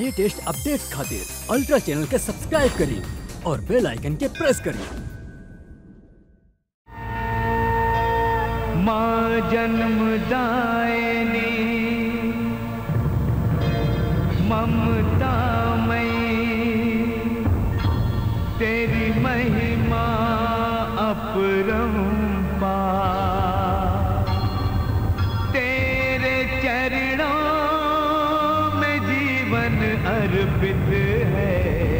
Latest updates खातिर ultra channel के subscribe करी और बेल आइकन के प्रेस करी माँ जन्मदायिनी ममता मई तेरी महिमा अपरंपार तेरे चरणों में जीवन अर्पित है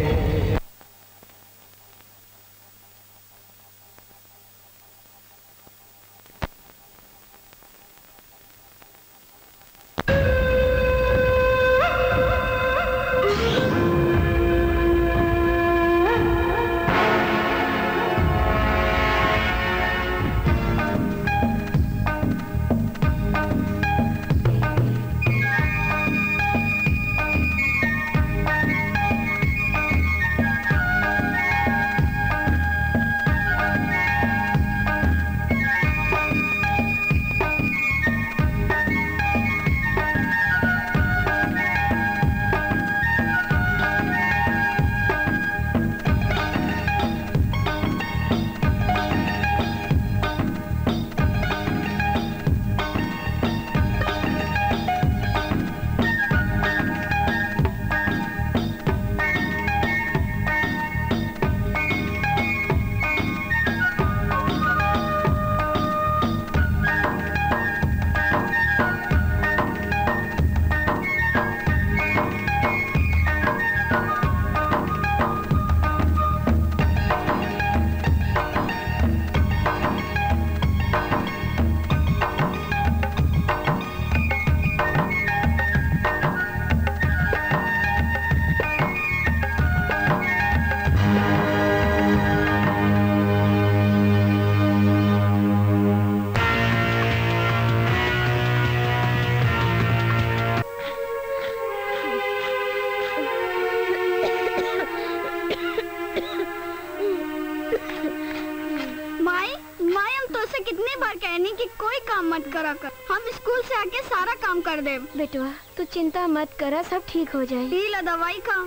माई माई हम तो से कितनी बार कहनी कि कोई काम मत करा कर हम स्कूल से आके सारा काम कर दे बेटवा तू चिंता मत करा सब ठीक हो जाए पी ला दवाई का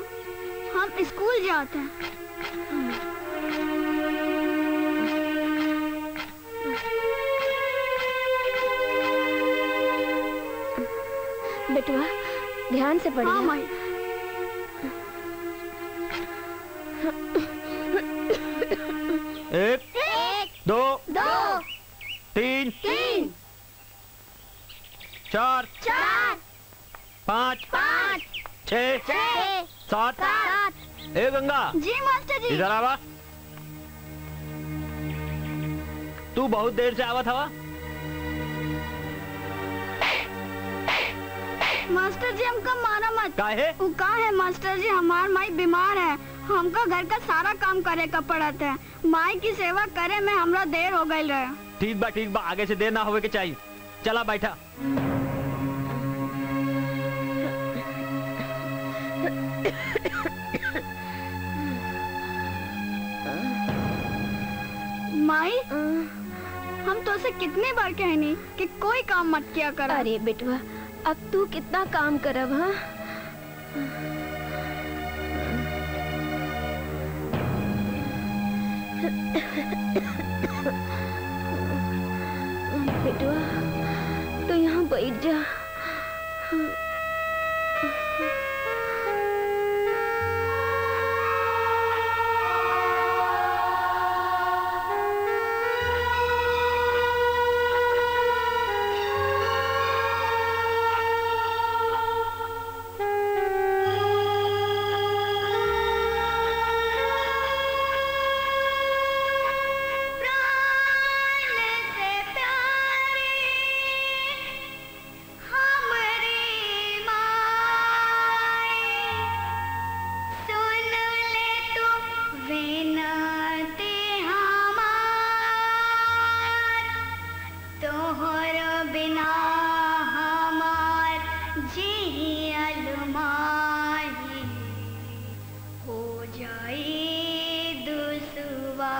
हम स्कूल जाते हैं बेटवा ध्यान से हाँ पढ़िए माई एक दो दो तीन तीन चार चार पाँच पाँच छः छः सात सात ए गंगा जी मास्टर जी इधर आवा तू बहुत देर से आवत हवा मास्टर जी हमका मारा मत काहे वो कहा है मास्टर जी हमार माई बीमार है हमको घर का सारा काम करे का पड़त है माई की सेवा करे में हमरा देर हो गई रहे ठीक बा ठीक बा आगे से देर ना होवे के चाहिए चला बैठा माई हम तो से कितनी बार कहनी कि कोई काम मत किया कर अरे बेटवा अब तू कितना काम करब हाँ बेटवा तू यहाँ बैठ जा बिना हमार जियल माही हो जाई दुसवा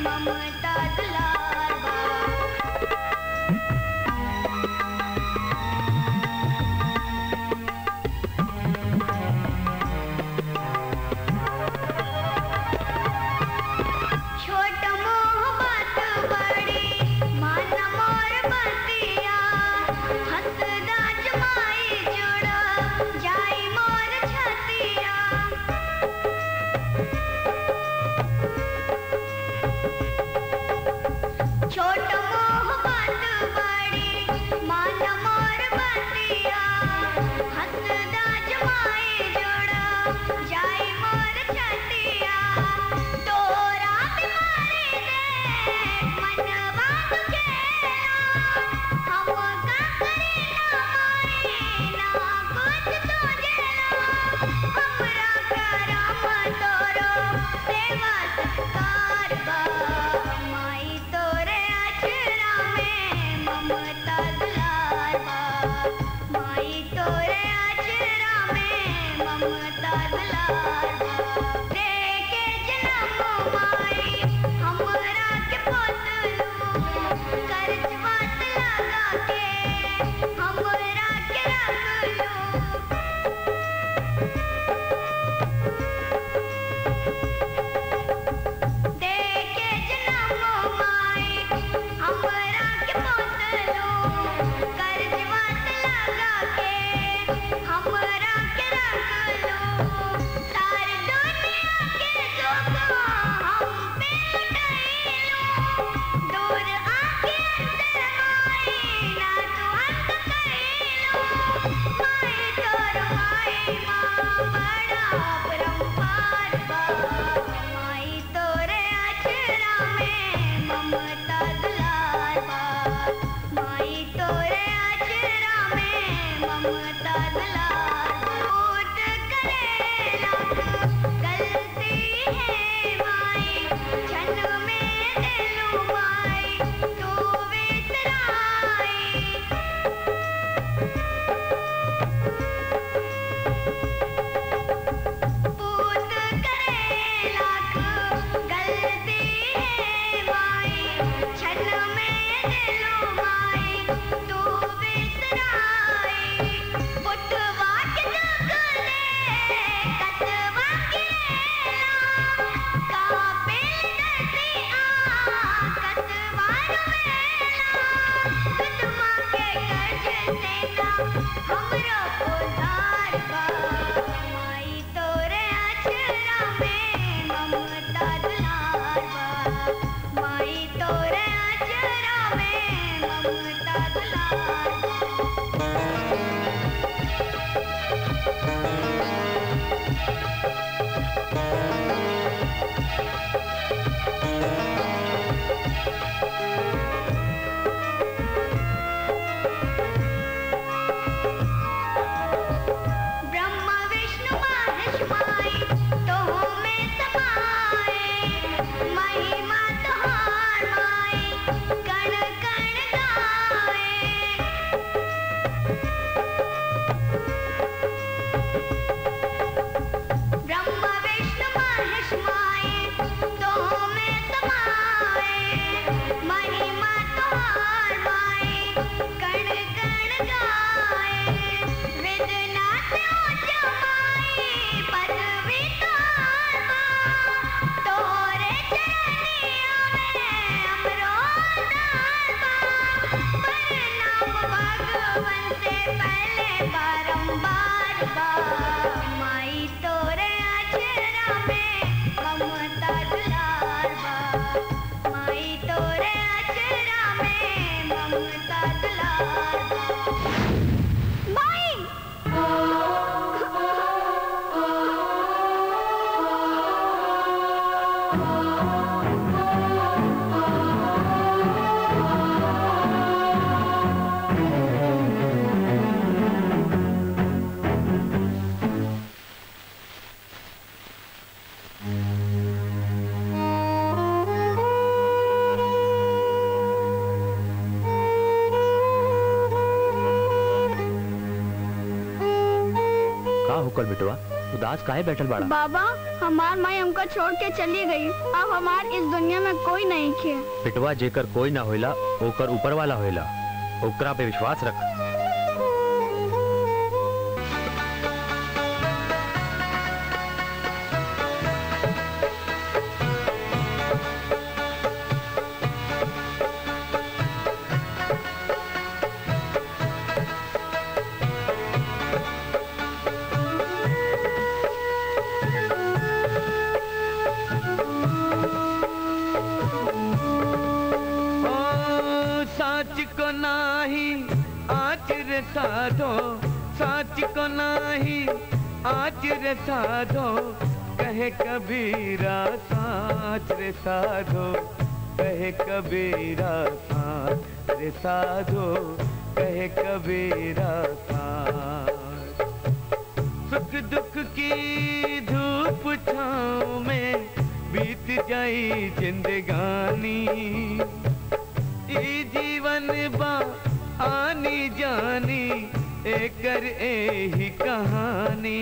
ममता दुलार बा छोट मोह बात बड़ी मान मोर बतिया हंसदा जमाई जुड़ जाई मोर छतिया छोट मोह बात बड़ी मान मोर बतिया हंसदा जमाई जुड़ जाई मोर छतिया तोरा बिमारी दे मनवा दुखेला हम का करी ना माई ना कुछ सोचेला हमरा करम तोरो सेवा सत्कार बा माई तोरे अचरा में ममता दुलार बा माई तोरे अचरा में ममता दुलार बा देके जन्म माई हमरा के पोतलू कर्ज बात लगा के हमरा के रखलू देके जन्म माई हमरा के पोतलू कर्ज बात लगा के हमरा के रखलू सारी दुनिया के दुख हम पे लुटाइलू दूर आके अंदर माई ना तू अंत कइलू माई तोर माई माँ बड़ा परम्पार बा माई तोरे अचरा में ममता दुलार बा माई तोरे अचरा में ममता दुलार बूट करेला गलती है माई छन में दिलू माई तू विसराई पूत करेला गलती है माई छन में दिलू माई तू बिसराई पुटवा के जगले कतवा के कापे नदी आ कतवा रोएला कतवा के कर्ज से ना हमरो उधार बा माई तोरे अचरा में ममता दुलार बा माई तोरे अचरा में ममता दुलार बा ब्रह्मा विष्णु महेश माई तो में समाए महिमा तुहार माई कण कण गाए ब्रह्मा विष्णु महेश माई तो में समाए महिमा तुहार माई कण कण गाए वेदना से जमाई पदवी तुहार माँ तोरे चरनिया में अमरो दार बा प्रणाम भगवन से पहले बारंबार बा माई तोरे अचरा में ममता दुलार बा माई तोरे अचरा में ममता दुलार बा माई का होकर बेटवा उदास काहे बैठल बाड़ा बाबा हमार माई हमको छोड़ के चली गई अब हमार इस दुनिया में कोई नहीं नहीं खे पिटवा जेकर कोई ना होइला ओकर ऊपर वाला होइला ओकरा पे विश्वास रख ओ साच को नाही आच रे साधो साच को नाही आच रे साधो कहे कबीरा साच रे साधो कहे कबीरा साच रे साधो कहे कबीरा साच सुख दुख की धूप छाँव में बीत जाई जिंदगानी ई जीवन बा आनी जानी एकर एही कहानी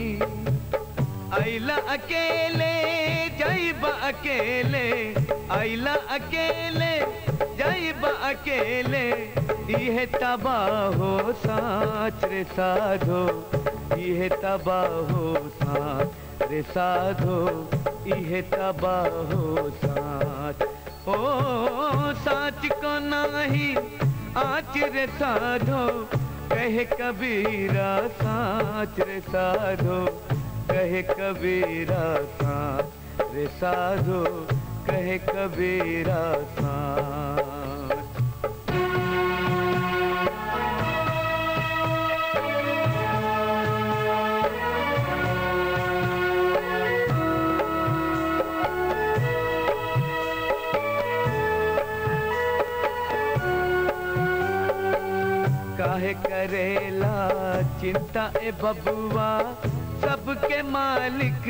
आइला अकेले जाइबा अकेले आइला अकेले जाइबा अकेले इहे तबाहो साच रे साधो इहे तबाहो साच रे साधो इहे तबाहो साच ओ साच को नाही आच रे साधो कहे कबीरा साच रे साधो कहे कबीरा साच रे साधो कहे कबीरा साच काहे करेला चिंता ए बबुआ सबके मालिक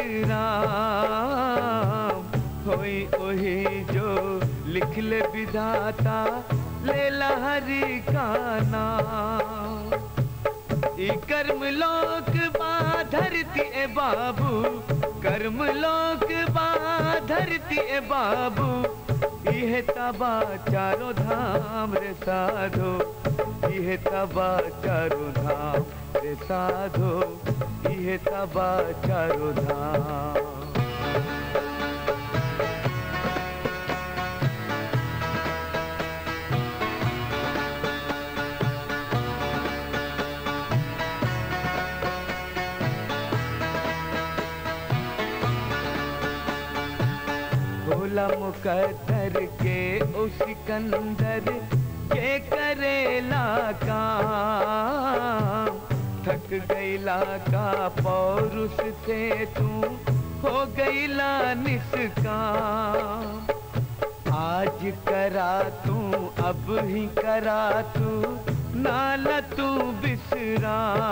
राम होई ओही जो लिख ले विधाता लेला हरि का नाम ई कर्म लोक बा धरती ए बाबू कर्म लोक बा धरती ए बाबू इहे तबा चारो धाम रे साधो इहे तबा चारो धाम रे साधो इहे तबा चारो धाम भोला मुकद्दर के ओ सिकंदर के करेला काम थक गईला का पौरुष से तू हो गईला निष्काम आज करा तू अब ही करा तू नाला तू बिसराम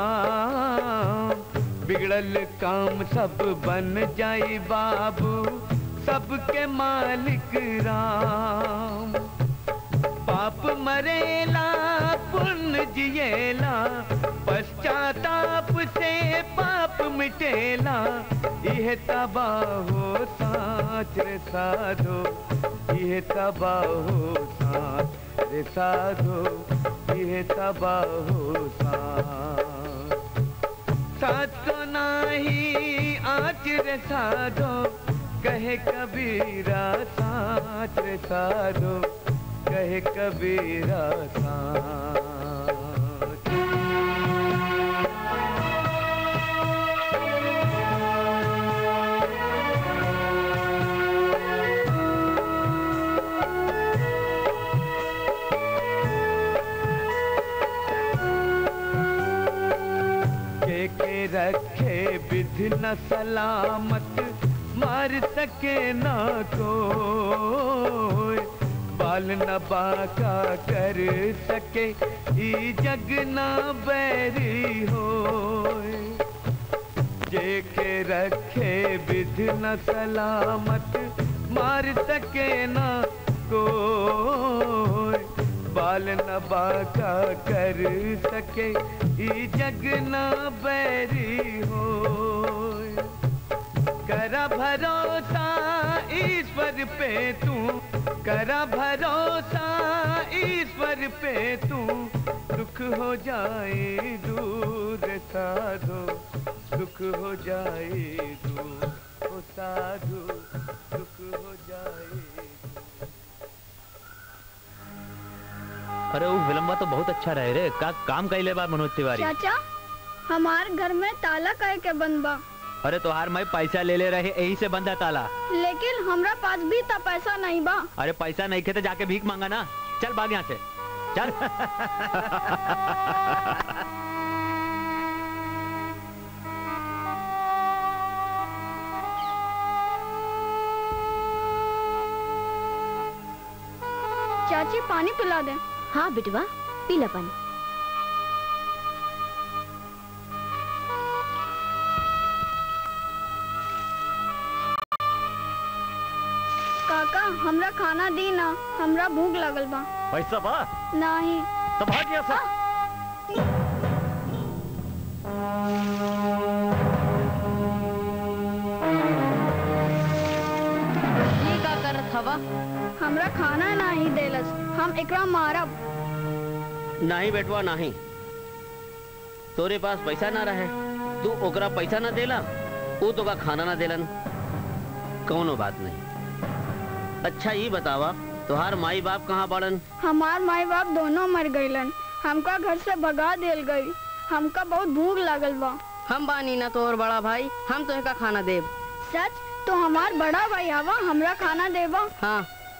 बिगड़ल काम सब बन जाई बाबू सबके मालिक राम पाप मरेला पुण्य जिएला पश्चाताप से पाप मिटेला यह तबाहो साच रे साधो यह तबाहो साच रे साधो यह तबाहो साच साथ को नाही आच रे साधो कहे कबीरा साच रे साधो कहे कबीरा साच के के रखे विधि न सलामत मार सके ना कोई बाल न बाका कर सके ई जग ना बैरी होए जे के रखे विधि न सलामत मार सके ना कोई बाल न बाका कर सके ई जग ना बैरी होए करा भरोसा ईश्वर पे तू करा भरोसा ईश्वर पे तू दुख हो जाए दूर साधो दुख हो जाए दूर ओ साधु दुख हो जाए अरे वो विलम्बा तो बहुत अच्छा रहे रे का काम कैले बा मनोज तिवारी चाचा हमार घर में ताला कहे के बंद बा अरे तोहार मैं पैसा ले ले रहे यही से बंदा ताला लेकिन हमरा पास भी ता पैसा नहीं बा अरे पैसा नहीं खे तो जाके भीख मांगा ना चल भाग यहाँ से चल चाची पानी पिला दे हाँ बिटवा पीला पानी काका हमरा खाना दी ना हमरा भूख लगल बा पैसा बा नहीं तो भाग यहाँ से ये का करत हवा हमरा खाना नहीं देलस हम एकरा मारब नहीं बेटवा नहीं तोरे पास पैसा ना रहे तू ओकरा पैसा ना देला वो तो का खाना ना देलन कौनो बात नहीं अच्छा ये बतावा तुहार माई बाप कहाँ बाड़न हमार माई बाप दोनों मर गईलन हमका घर से भगा देल गई हमका बहुत भूख लगल बा हम बानी ना तोर बड़ा भाई हम तो का खाना देब सच तो हमार बड़ा भाई हवा हमरा खाना देबा हाँ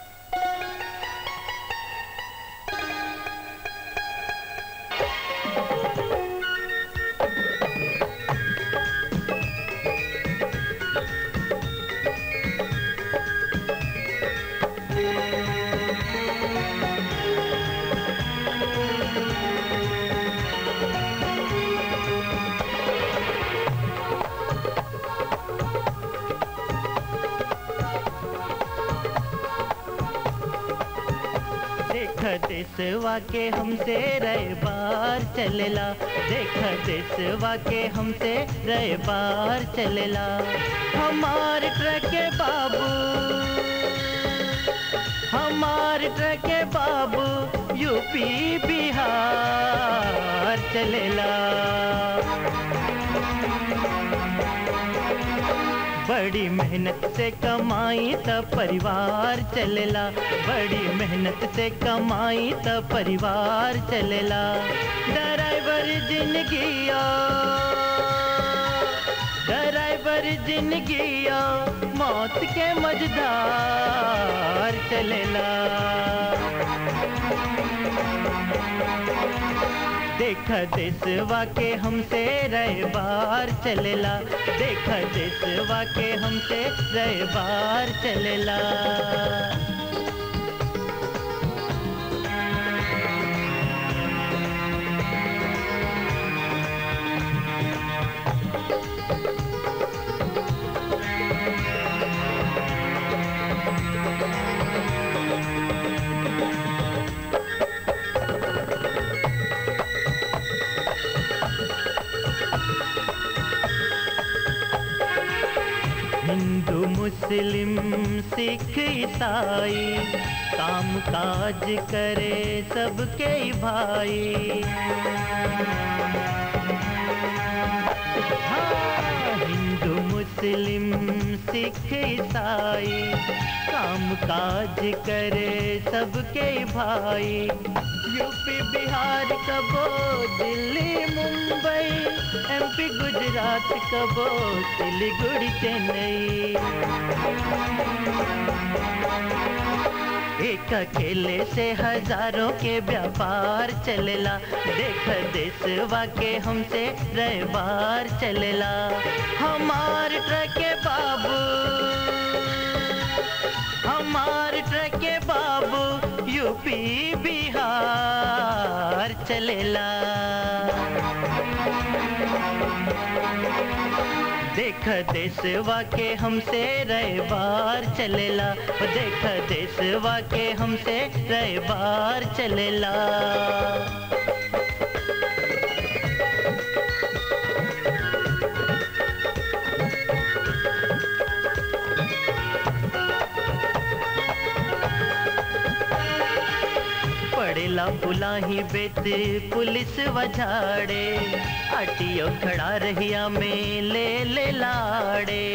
देख देसवा के हमसे रहे बार चलेला देख देसवा के हमसे रहे बार चलेला हमार ट्रक के बाबू हमार ट्रक के बाबू यूपी बिहार चलेला बड़ी मेहनत से कमाई त परिवार चलेला बड़ी मेहनत से कमाई त परिवार चलेला ड्राइवर जिंदगिया ड्राइवर जिंदगिया मौत के मजदार चलेला देख देसवा के हमसे रहे बार चलेला देख देसवा के हमसे रहे बार चलेला हिंदू मुस्लिम सिख ईसाई काम काज करे सबके भाई हाँ, हिंदू मुस्लिम सिख ईसाई काम काज करे सबके भाई यूपी बिहार कबो दिल्ली मुंबई एमपी गुजरात कबो सिलीगुड़ी चेन्नई एक अकेले से हजारों के व्यापार चलेला देख देसवा के हमसे रहबार चलेला हमार ट्रक के बाबू हमार ट्रक के बाबू यूपी बिहार चलेला देख देसवा के हमसे रहे बार चलेला ओ देख देसवा के हमसे रहे बार चलेला पड़ेला पुलाही बेत पुलिस वजाड़े अटियो खड़ा रहिया में ले ले लाड़े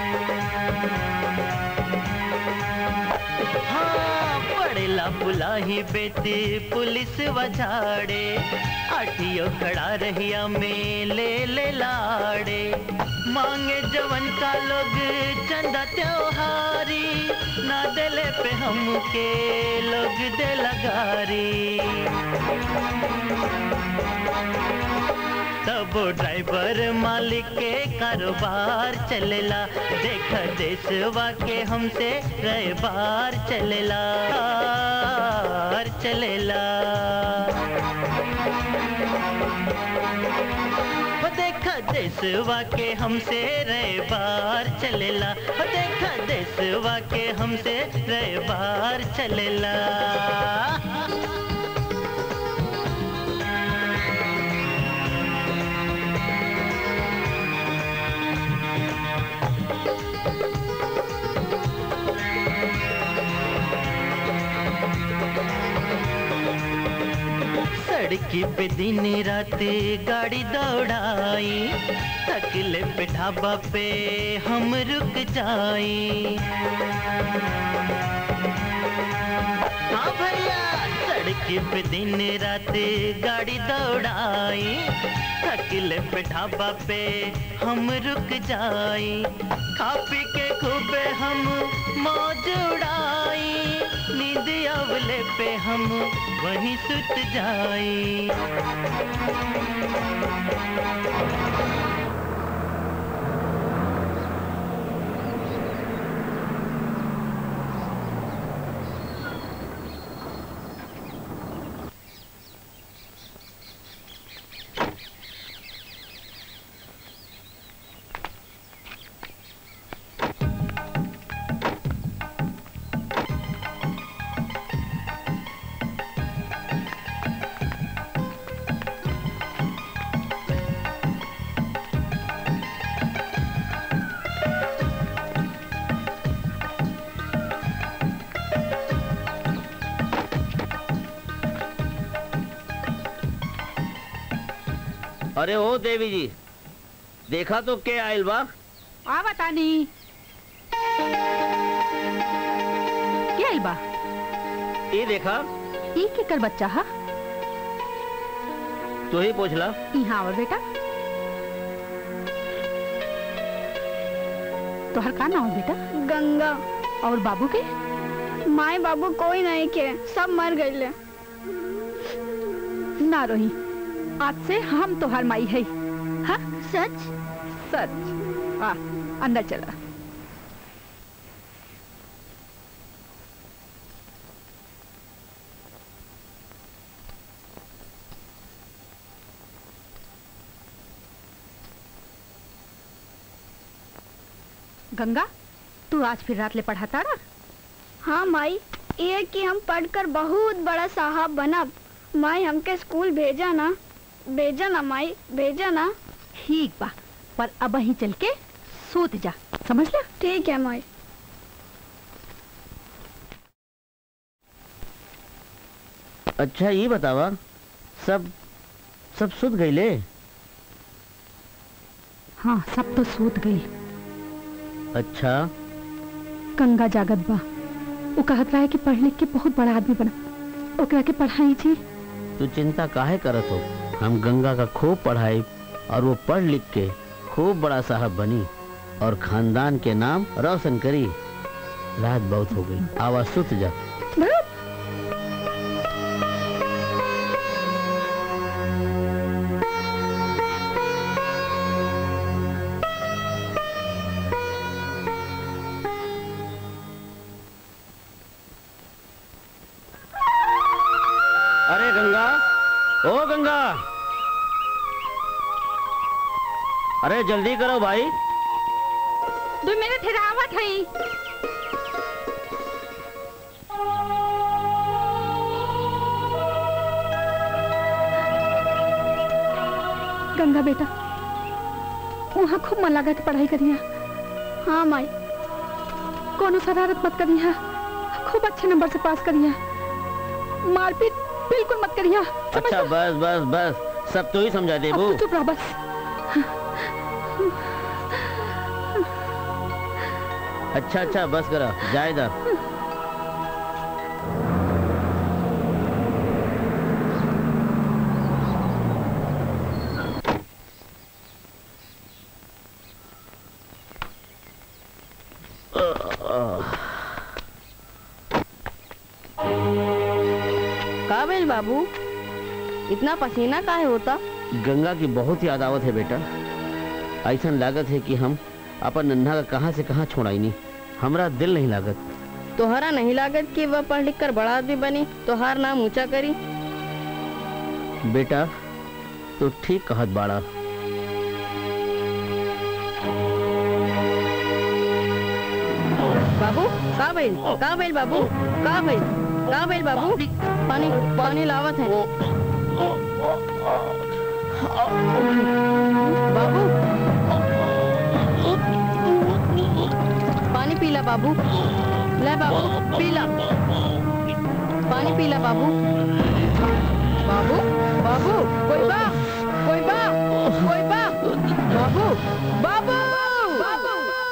हाँ पड़ेला पुलाही बेत पुलिस वजाड़े अटियो खड़ा रहिया में ले ले लाड़े मांगे जवन का लोग चंदा त्योहारी ना दिले पे हमके लोग दे लगारी तब ड्राइवर मालिक के कारोबार चलेला देख देशवा के हमसे रैबार चलेला कार चलेला हो देखा देशवा के हमसे रैबार चलेला हो देखा देशवा के हमसे रैबार चलेला सड़की पे दिन रात गाड़ी दौड़ाई तकले पे ढाबा पे हम रुक जाई हाँ भैया सड़की पे दिन रात गाड़ी दौड़ाई थकले पे ढाबा पे हम रुक जाई खा पी के खूबे हम मौज उड़ाई नींद अवले पे हम वहीं सुत जाई अरे ओ देवी जी देखा तो के आयल बा आ बतानी क्या आइल बा ये देखा ई केकर बच्चा हा तू ही पूछला यहाँ आवा बेटा तोहर का नाम है बेटा गंगा और बाबू के माए बाबू कोई नहीं के सब मर गए ना रोही आज से हम तोहर माई है हाँ सच सच आ अंदर चला गंगा तू आज फिर रात ले पढ़ाता ना हाँ माई ये कि हम पढ़कर बहुत बड़ा साहब बनब माई हमके स्कूल भेजा ना भेजा ना माई भेजा ना ठीक बा पर अब वहीं चल के सोत जा समझ ला ठीक है माई अच्छा ये बतावा सब सब सुध गईले हाँ सब तो सोत गई अच्छा गंगा जागत बा वो कहत रहा है कि पढ़ लिख के बहुत बड़ा आदमी बना ओकरा के पढ़ाई जी तू चिंता काहे करत हो हम गंगा का खूब पढ़ाई और वो पढ़ लिख के खूब बड़ा साहब बनी और खानदान के नाम रोशन करी रात बहुत हो गई आवाज सुत जा अरे गंगा ओ गंगा अरे जल्दी करो भाई दो मिनट हिरावत है गंगा बेटा वहाँ खूब मन लगा के पढ़ाई करिया हाँ माई कोनो शरारत मत करिया खूब अच्छे नंबर से पास करिया मारपीट बिल्कुल मत करिया अच्छा बस बस बस सब तो ही समझा देबू अब तू चुप रह बस अच्छा अच्छा बस करा जायदा का बेल बाबू इतना पसीना काहे होता गंगा की बहुत याद आवत है बेटा ऐसा लागत है कि हम अपन नन्हा का कहाँ से कहाँ छोड़ाई नहीं हमरा दिल नहीं लागत तोहरा नहीं लागत कि वह पढ़ लिख कर बड़ा आदमी बनी तोहार नाम ऊंचा करी बेटा तो ठीक कहत बाड़ा बाबू का बेल का बेल बाबू का बेल का बेल बाबू पानी पानी लावत है बाबू पानी पीला बाबू ले बाबू पीला पानी पीला बाबू बाबू बाबू कोई बा कोई बा कोई बा बाबू बाबू बाबू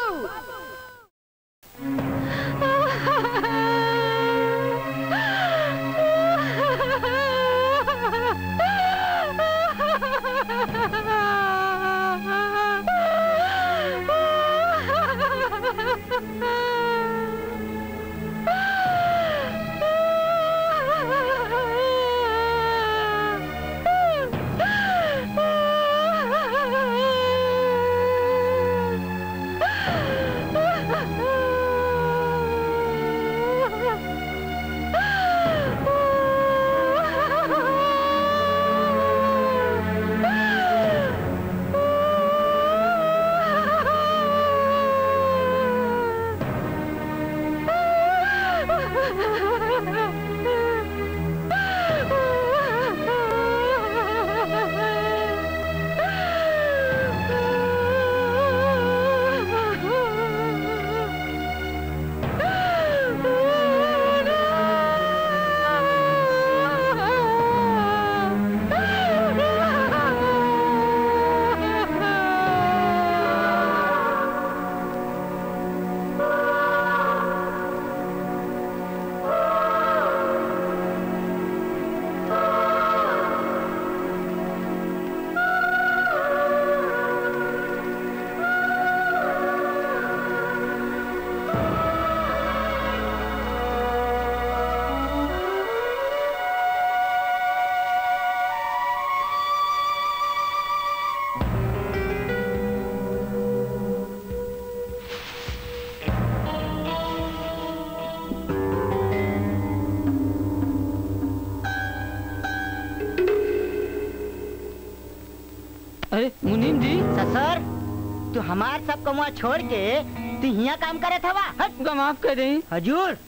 अरे मुनीम जी ससुर तू हमार सब कमुआ छोड़ के तू यहाँ काम करे था हट का माफ कर दें हजूर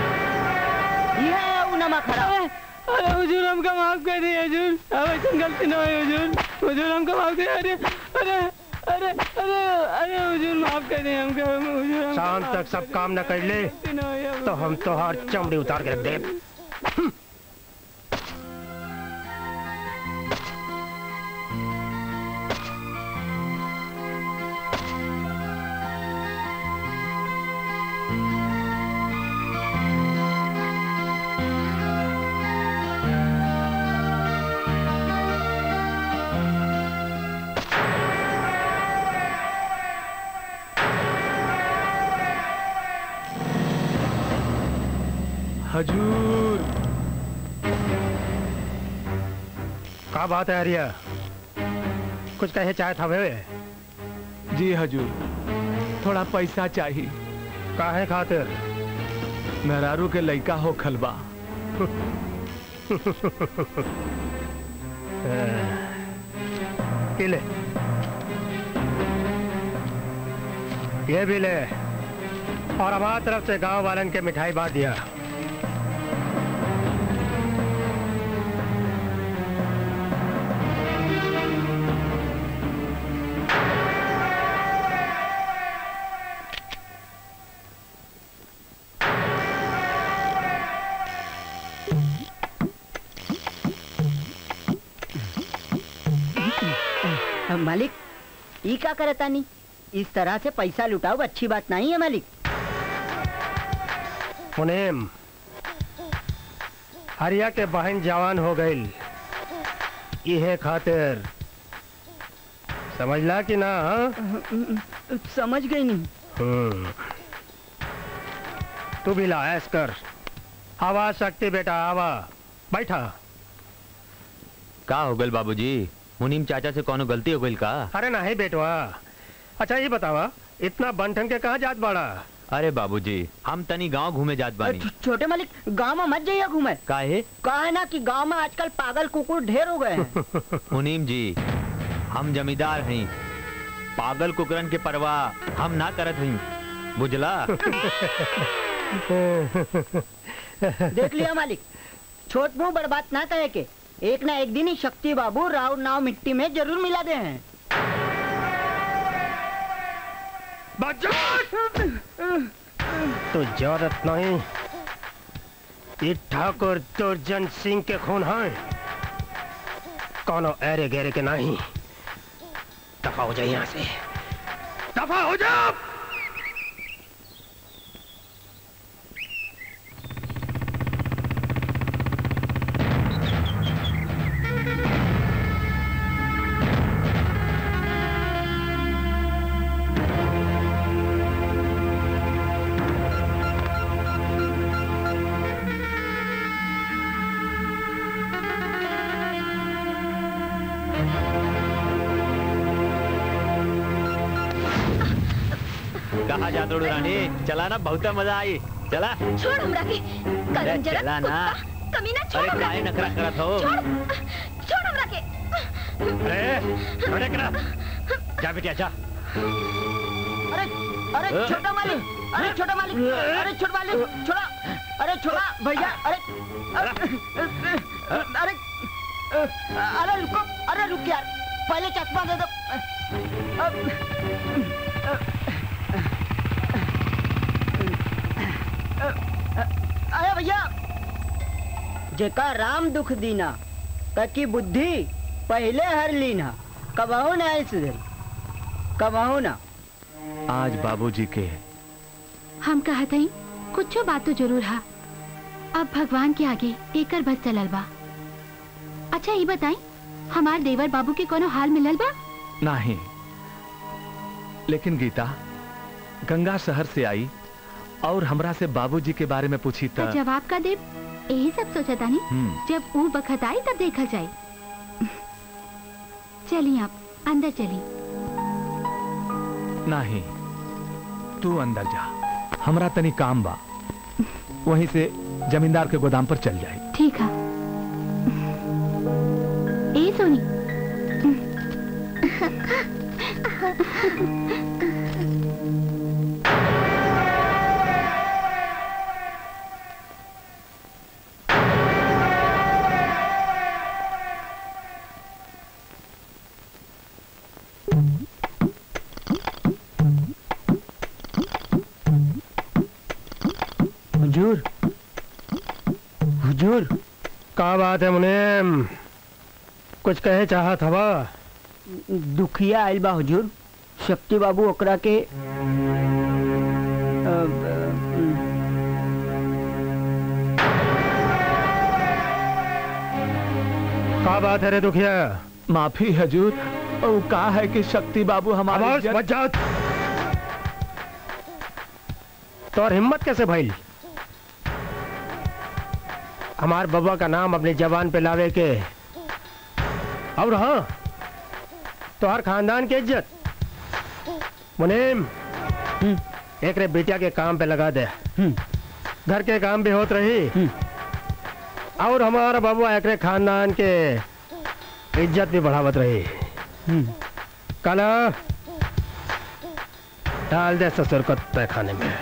ये है वो नमा खड़ा अरे हुजूर हमका माफ कर दिए हुजूर अब ऐसा गलती न हुई हुजूर हुजूर हमका माफ कर अरे अरे अरे अरे अरे हुजूर माफ कर दिए हमका हुजूर हमका शाम माफ तक सब काम न कर ले गलती न हुई अब। तो हम तोहार चमड़ी उतार के रख दे हजूर का बात है हरिया कुछ कहे चाहे था वे जी हजूर थोड़ा पैसा चाहिए काहे खातिर मेहरारू के लइका हो खलबा ये ले ये भी ले और हमारी तरफ से गांव वालन के मिठाई बांट दिया मालिक ई का करता नहीं इस तरह से पैसा लुटाओ अच्छी बात नहीं है मालिक मुनीम हरिया के बहन जवान हो गई इहे खातिर समझला कि ना हाँ? समझ गई नहीं हम्म। तू भी ला ऐस कर आवा शक्ति बेटा आवा बैठा का हो गल बाबूजी मुनीम चाचा से कोनो गलती हो गई का अरे नहीं बेटवा अच्छा ये बतावा इतना बंठन के कहाँ जात बाड़ा अरे बाबूजी हम तनी गांव घूमे जात बानी छोटे मालिक गांव में मत जाइए घूमे काहे कहा है ना कि गांव में आजकल पागल कुकुर ढेर हो गए हैं मुनीम जी हम जमींदार हैं पागल कुकरन के परवाह हम ना करत हई बुझला देख लिया मालिक छोट मुंह बर्बाद ना कहे के एक ना एक दिन ही शक्ति बाबू राव नाव मिट्टी में जरूर मिला दे हैं तो जरूरत नहीं ये ठाकुर दुर्जन सिंह के खून है कोनो ऐरे गहरे के नहीं दफा हो जाए यहाँ से दफा हो जाओ कहा जात रोड रानी चला ना बहुत मजा आई चला छोड़ हमरा के अरे करण जरा चला ना कुत्ता, कमीना छोड़ अरे हमरा काहे के नखरा करत हो छोड़ छोड़ हमरा के अरे अरे करा जा बेटी अच्छा अरे अरे छोटा मालिक अरे छोटा मालिक अरे छोटा मालिक छोड़ा अरे छोड़ा भैया अरे अरे अरे रुको अरे रुक यार पहले चश्मा दे दो अरे भैया जेका राम दुख दीना ककी बुद्धि पहले हर लीना कबहू ना आई सुधरी कबहू ना आज बाबूजी के हम कहत हई कुछो बात तो जरूर हा अब भगवान के आगे एकर बस चलल बा अच्छा ये बताई हमार देवर बाबू के कोनो हाल मिलल बा नहीं लेकिन गीता गंगा शहर से आई और हमरा से बाबूजी के बारे में पूछी तो त जवाब का देव यही सब सोचा नहीं हम्म, जब वो बखत आई तब देखा जाए चलिए आप अंदर चलिए नहीं तू अंदर जा हमरा तनी काम बा वहीं से जमींदार के गोदाम पर चल जाए ठीक है ए सोनी हुजूर हुजूर का बात है मुनीम कुछ कहे चाहत हवा दुखिया आइल बा हुजूर शक्ति बाबू ओकरा के अ, का बात है रे दुखिया माफी हजूर और का है कि शक्ति बाबू हमारे आवाज जन- मत जाओ तोर हिम्मत कैसे भइल हमार बाबा का नाम अपनी जबान पे लावे के और हाँ तोहर खानदान की इज्जत मुनीम एक रे बेटिया के काम पे लगा दे घर के काम भी होत रही और हमारा बाबू एक रे खानदान के इज्जत भी बढ़ावत रही कला डाल दे ससुर को तहखाने में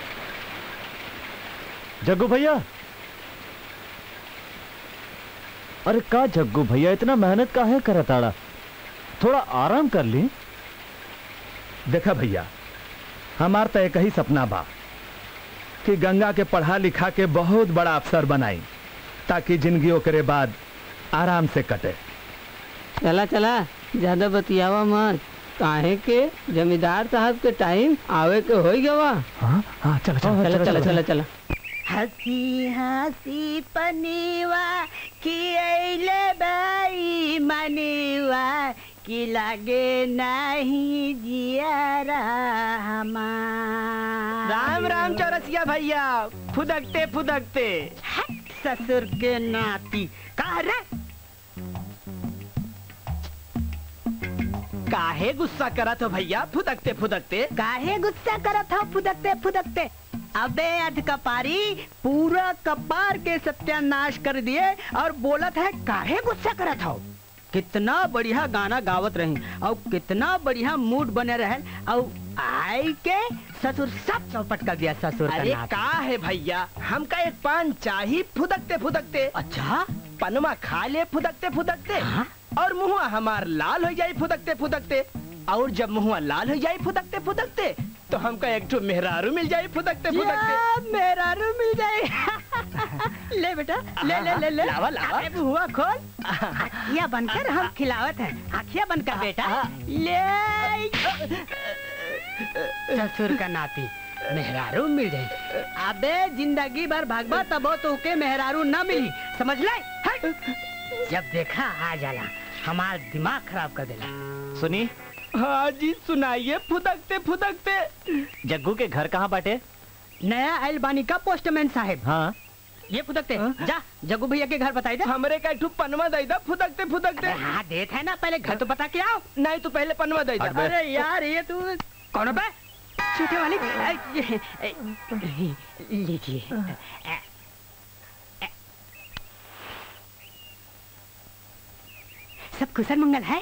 जग्गू भैया अरे का जग्गू भैया इतना मेहनत काहे करताड़ा थोड़ा आराम कर ली देखा भैया हमार तो एक ही सपना बा कि गंगा के पढ़ा लिखा के बहुत बड़ा अफसर बनाई ताकि जिंदगी ओकरे बाद आराम से कटे चला चला ज्यादा बतियावा मत काहे के जमींदार साहब के टाइम आवे के हो गवा हाँ हाँ चलो चला चला चला चला हंसी हंसी पनीवा खियले बाई मनीवा कि लागे नहीं जियारा हमार राम राम चौरसिया भैया फुदकते फुदकते ससुर के नाती कहा रे काहे गुस्सा करत हो भैया फुदकते फुदकते काहे गुस्सा करत हो फुदकते फुदकते अबे अध कपारी पूरा कपार के सत्यानाश कर दिए और बोलत है काहे गुस्सा करत हो कितना बढ़िया गाना गावत रही और कितना बढ़िया मूड बने रहे और आई के ससुर सब चौपट कर दिया ससुर का अरे नाती। का है भैया हमका एक पान चाही फुदकते फुदकते अच्छा पनमा खा ले फुदकते फुदकते और मुहुआ हमार लाल हो जाई फुदकते फुदकते और जब मुहुआ लाल हो जाई फुदकते फुदकते तो हमका एक ठो मेहरारू मिल जाई फुदकते फुदकते या, मेहरारू मिल जाए ले बेटा ले ले ले ले लावा, लावा। अरे बुआ खोल आखिया बनकर हम खिलावत हैं आखिया बनकर बेटा ले ससुर का नाती मेहरारू मिल जाए अबे जिंदगी भर भागवा तबो तो के मेहरारू न मिली समझ ले हट। जब देखा आ जाला हमार दिमाग खराब कर देला सुनी हाँ जी सुनाइए फुदकते फुदकते जग्गू के घर कहाँ बाटे नया आयल बानी का पोस्टमैन साहब हाँ ये फुदकते जा जगू भैया के घर बताई दे हमरे का एक ठो पनवा दई दा फुदकते फुदकते अरे हाँ देत है ना पहले घर तो बता के आओ नहीं तो पहले पनवा दई दा अरे यार ये तू कौन है बे छूटे वाली ऐ, ये, ऐ, लीजिए ऐ, ऐ। सब कुशल मंगल है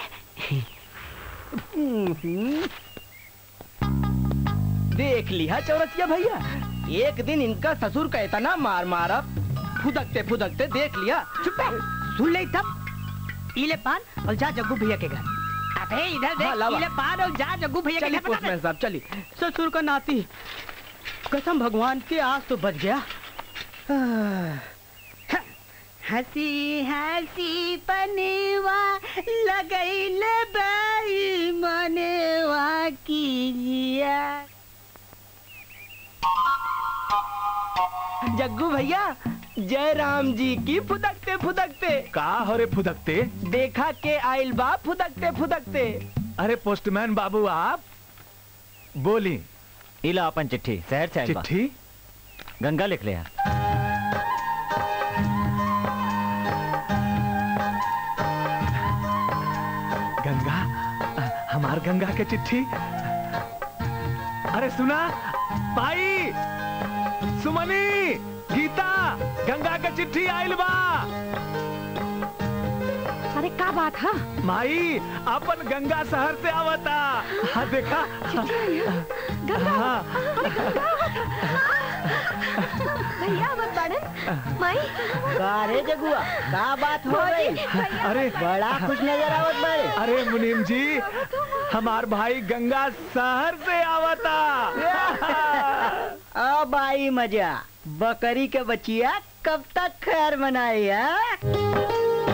देख लिया चौरसिया भैया एक दिन इनका ससुर का इतना मार मारा फुदकते फुदकते देख लिया चुप है सुन ले तब इले पान और जा जग्गू भैया के घर अबे इधर हाँ, देख लावा। इले पान और जा जग्गू भैया के चलिए घर बता पोस्टमैन दे। साहब चलिए ससुर का नाती कसम भगवान के आज तो बच गया हंसी हंसी पनेवा लगैले बाई मनेवा कीजिया जग्गू भैया जय राम जी की फुदकते फुदकते का हो रे फुदकते देखा के आइल बा फुदकते फुदकते अरे पोस्टमैन बाबू आप बोली इला अपन चिट्ठी शहर से आइल बा। चिट्ठी गंगा लिख ले यार गंगा हमार गंगा के चिट्ठी अरे सुना भाई सुमनी गीता गंगा के चिट्ठी आइल बा अरे का बात है माई अपन गंगा शहर से आवता हाँ देखा हाँ भैया मत पड़न माई अरे जगुआ का बात हो गई अरे बड़ा खुश नजर आवत बारे अरे मुनीम जी हमार भाई गंगा शहर से आवता अब आई मजा बकरी के बचिया कब तक खैर मनाई है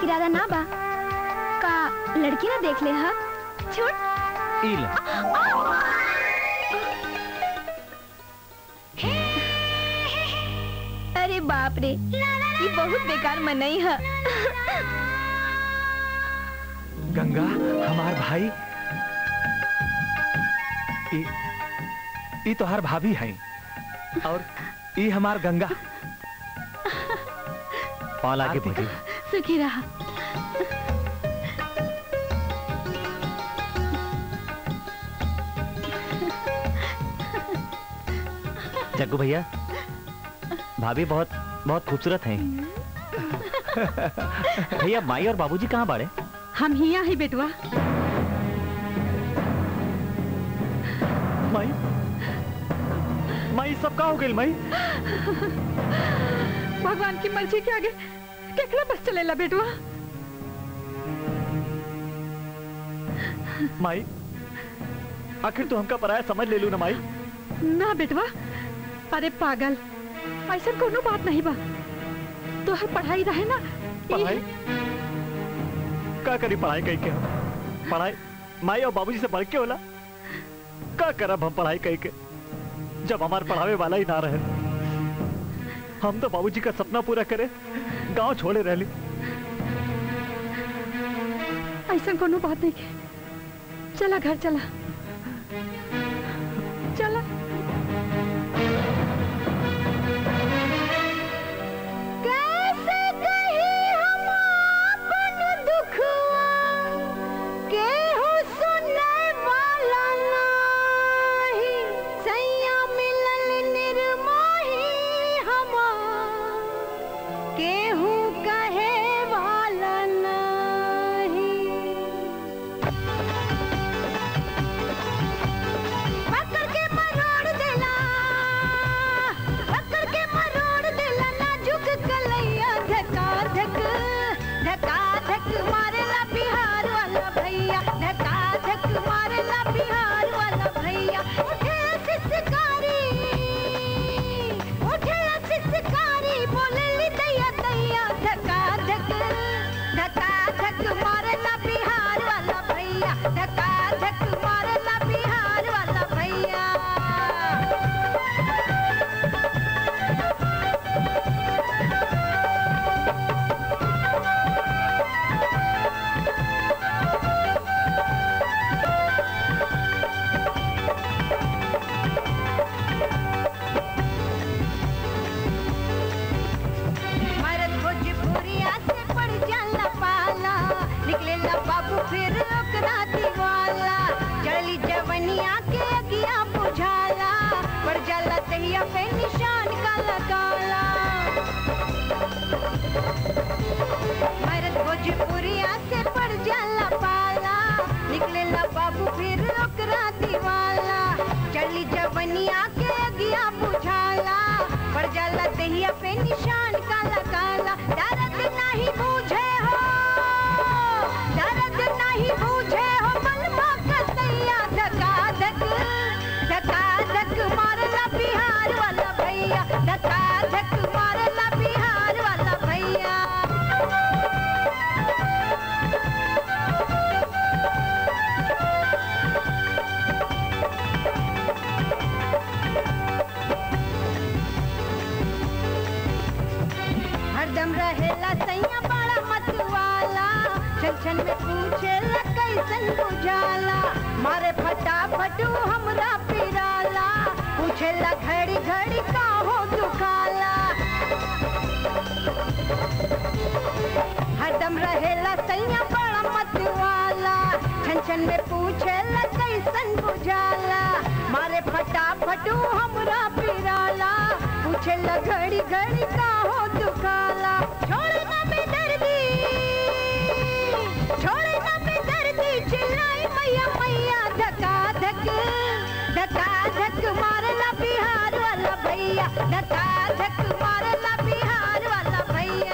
इरादा ना बा का लड़की ना देख ले हा छूट ई ले अरे बाप रे ये बहुत बेकार मनई है गंगा हमार भाई ई ई तोहार भाभी हैं और ई हमार गंगा पाल आगे बढ़ी सुखी रहा जग्गू भैया भाभी बहुत बहुत खूबसूरत हैं भैया माई और बाबूजी कहाँ बाड़े हम हिया ही बेटवा माई माई सब का हो गई माई भगवान की मर्जी के आगे केकरा बस चलेला बेटवा माई आखिर तू हमका पराया समझ ले लू ना माई ना बेटवा अरे पागल ऐसा कोनो बात नहीं बा तोहर पढ़ाई रहे ना पढ़ाई का करी पढ़ाई कही के हम पढ़ाई माई और बाबूजी से बढ़ के होला का करब हम पढ़ाई कही के जब हमार पढ़ावे वाला ही ना रहे हम तो बाबूजी का सपना पूरा करे गांव छोड़े रहली ऐसा कोनो बात नहीं के चला घर चला चला कैसे कही हम अपन दुखवा केहू सुने वाला नाही सैया मिलल निर्मोही हमार केहू कहे वाला नाही पकड़ के मरोड़ देला पकड़ के मरोड़ देला नाजुक कलैया धका धक धका धक मारेला बिहार वाला भैया धका धक मारेला बिहार वाला भैया उठे सिसकारी उठे सिसकारी बोले ली दैया दैया धका धक धका धक मारेला बिहार वाला भैया धका धक मारेला बिहार वाला भैया मरद भोजपुरिया से पड़ जाला पाला निकलेला बाबू फिर ओकरा दीवाला चढ़ली जवनिया के अगिया बुझाला पड़ जाला तहिया पे निशान काला काला मरद भोजपुरिया से पड़ जाला पाला निकलेला बाबू फिर ओकरा दीवाला चढ़ली जवनिया के अगिया बुझाला पड़ जाला तहिया पे निशान काला काला दर्द नहीं बूझे हो दर्द नहीं बूझे हो बलमा कसैया धका धक धका धक मारला बिहार वाला भैया धका धक मारला बिहार वाला भैया हरदम रहेला सैया बड़ा मतवाला छन छन में पूछेला कैसन बुझाला मारे फटाफट ऊ हमरा पिराला पूछेला घड़ी घड़ी का हो दुखाला हरदम रहेला सैया बड़ा मतवाला छन छन में पूछेला कैसन बुझाला मारे फटाफट ऊ हमरा पिराला पूछेला घड़ी घड़ी का हो दुखाला छोड़े ना बेदर्दी छोड़े ना बेदर्दी चिल्लाई मैया मैया धका धक धका धक मारला बिहार वाला भैया धका धक मारला बिहार वाला भैया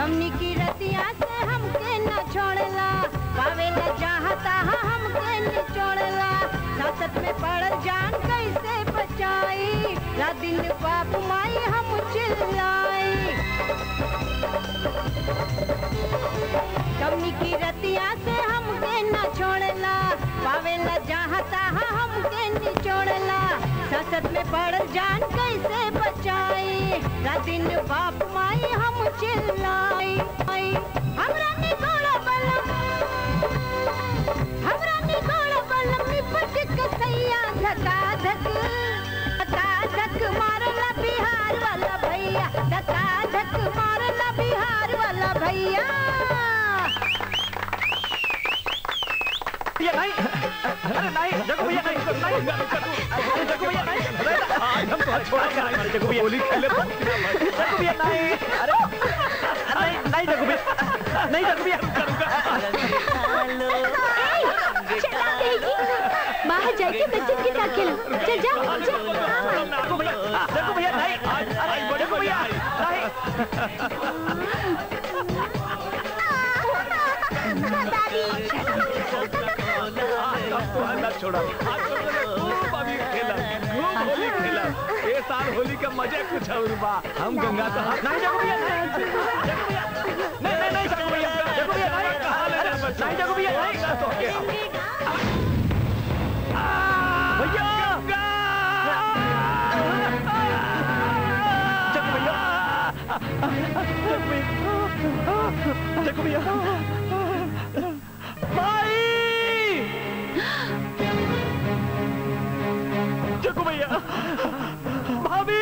हमनी की रतिया से हमके न छोड़ला पावे न चाहता हमके न छोड़ला सासत में पड़ल जान कैसे बचाई रात दिन बाप माई हम चिल्लाई हमनी की रतिया से हमके न छोड़ला पावे न चाहता हमके न छोड़ला सासत में पड़ल जान कैसे बचाई रात दिन बाप माई हम चिल्लाई हमरा निकोड़ा बलम हमरा निकोड़ा बलम निपट के सैया धका धक धका धक मारला बिहार वाला भैया धका धक मारला बिहार वाला भैया भैया नहीं अरे नहीं जगो भैया नहीं नहीं अरे जगो भैया नहीं आज हम तो छोड़ा कर हमारे जगो भैया होली खेले जगो भैया नहीं अरे नहीं नहीं जगो भैया नहीं जगो भैया चला देगी बाहर जाके बच्चों के साथ खेलो चल जा जगो भैया जगो भैया नहीं अरे जगो भैया छोड़ा खूब अभी खेला खूब होली खेला ये साल होली का मजा कुछ और बा हम गंगा तो हाथ नहीं जगो भैया नहीं नहीं नहीं जगो भैया जगो भैया नहीं नहीं जगो भैया नहीं भैया जगो भैया जगो भैया भाई जगो भैया भाभी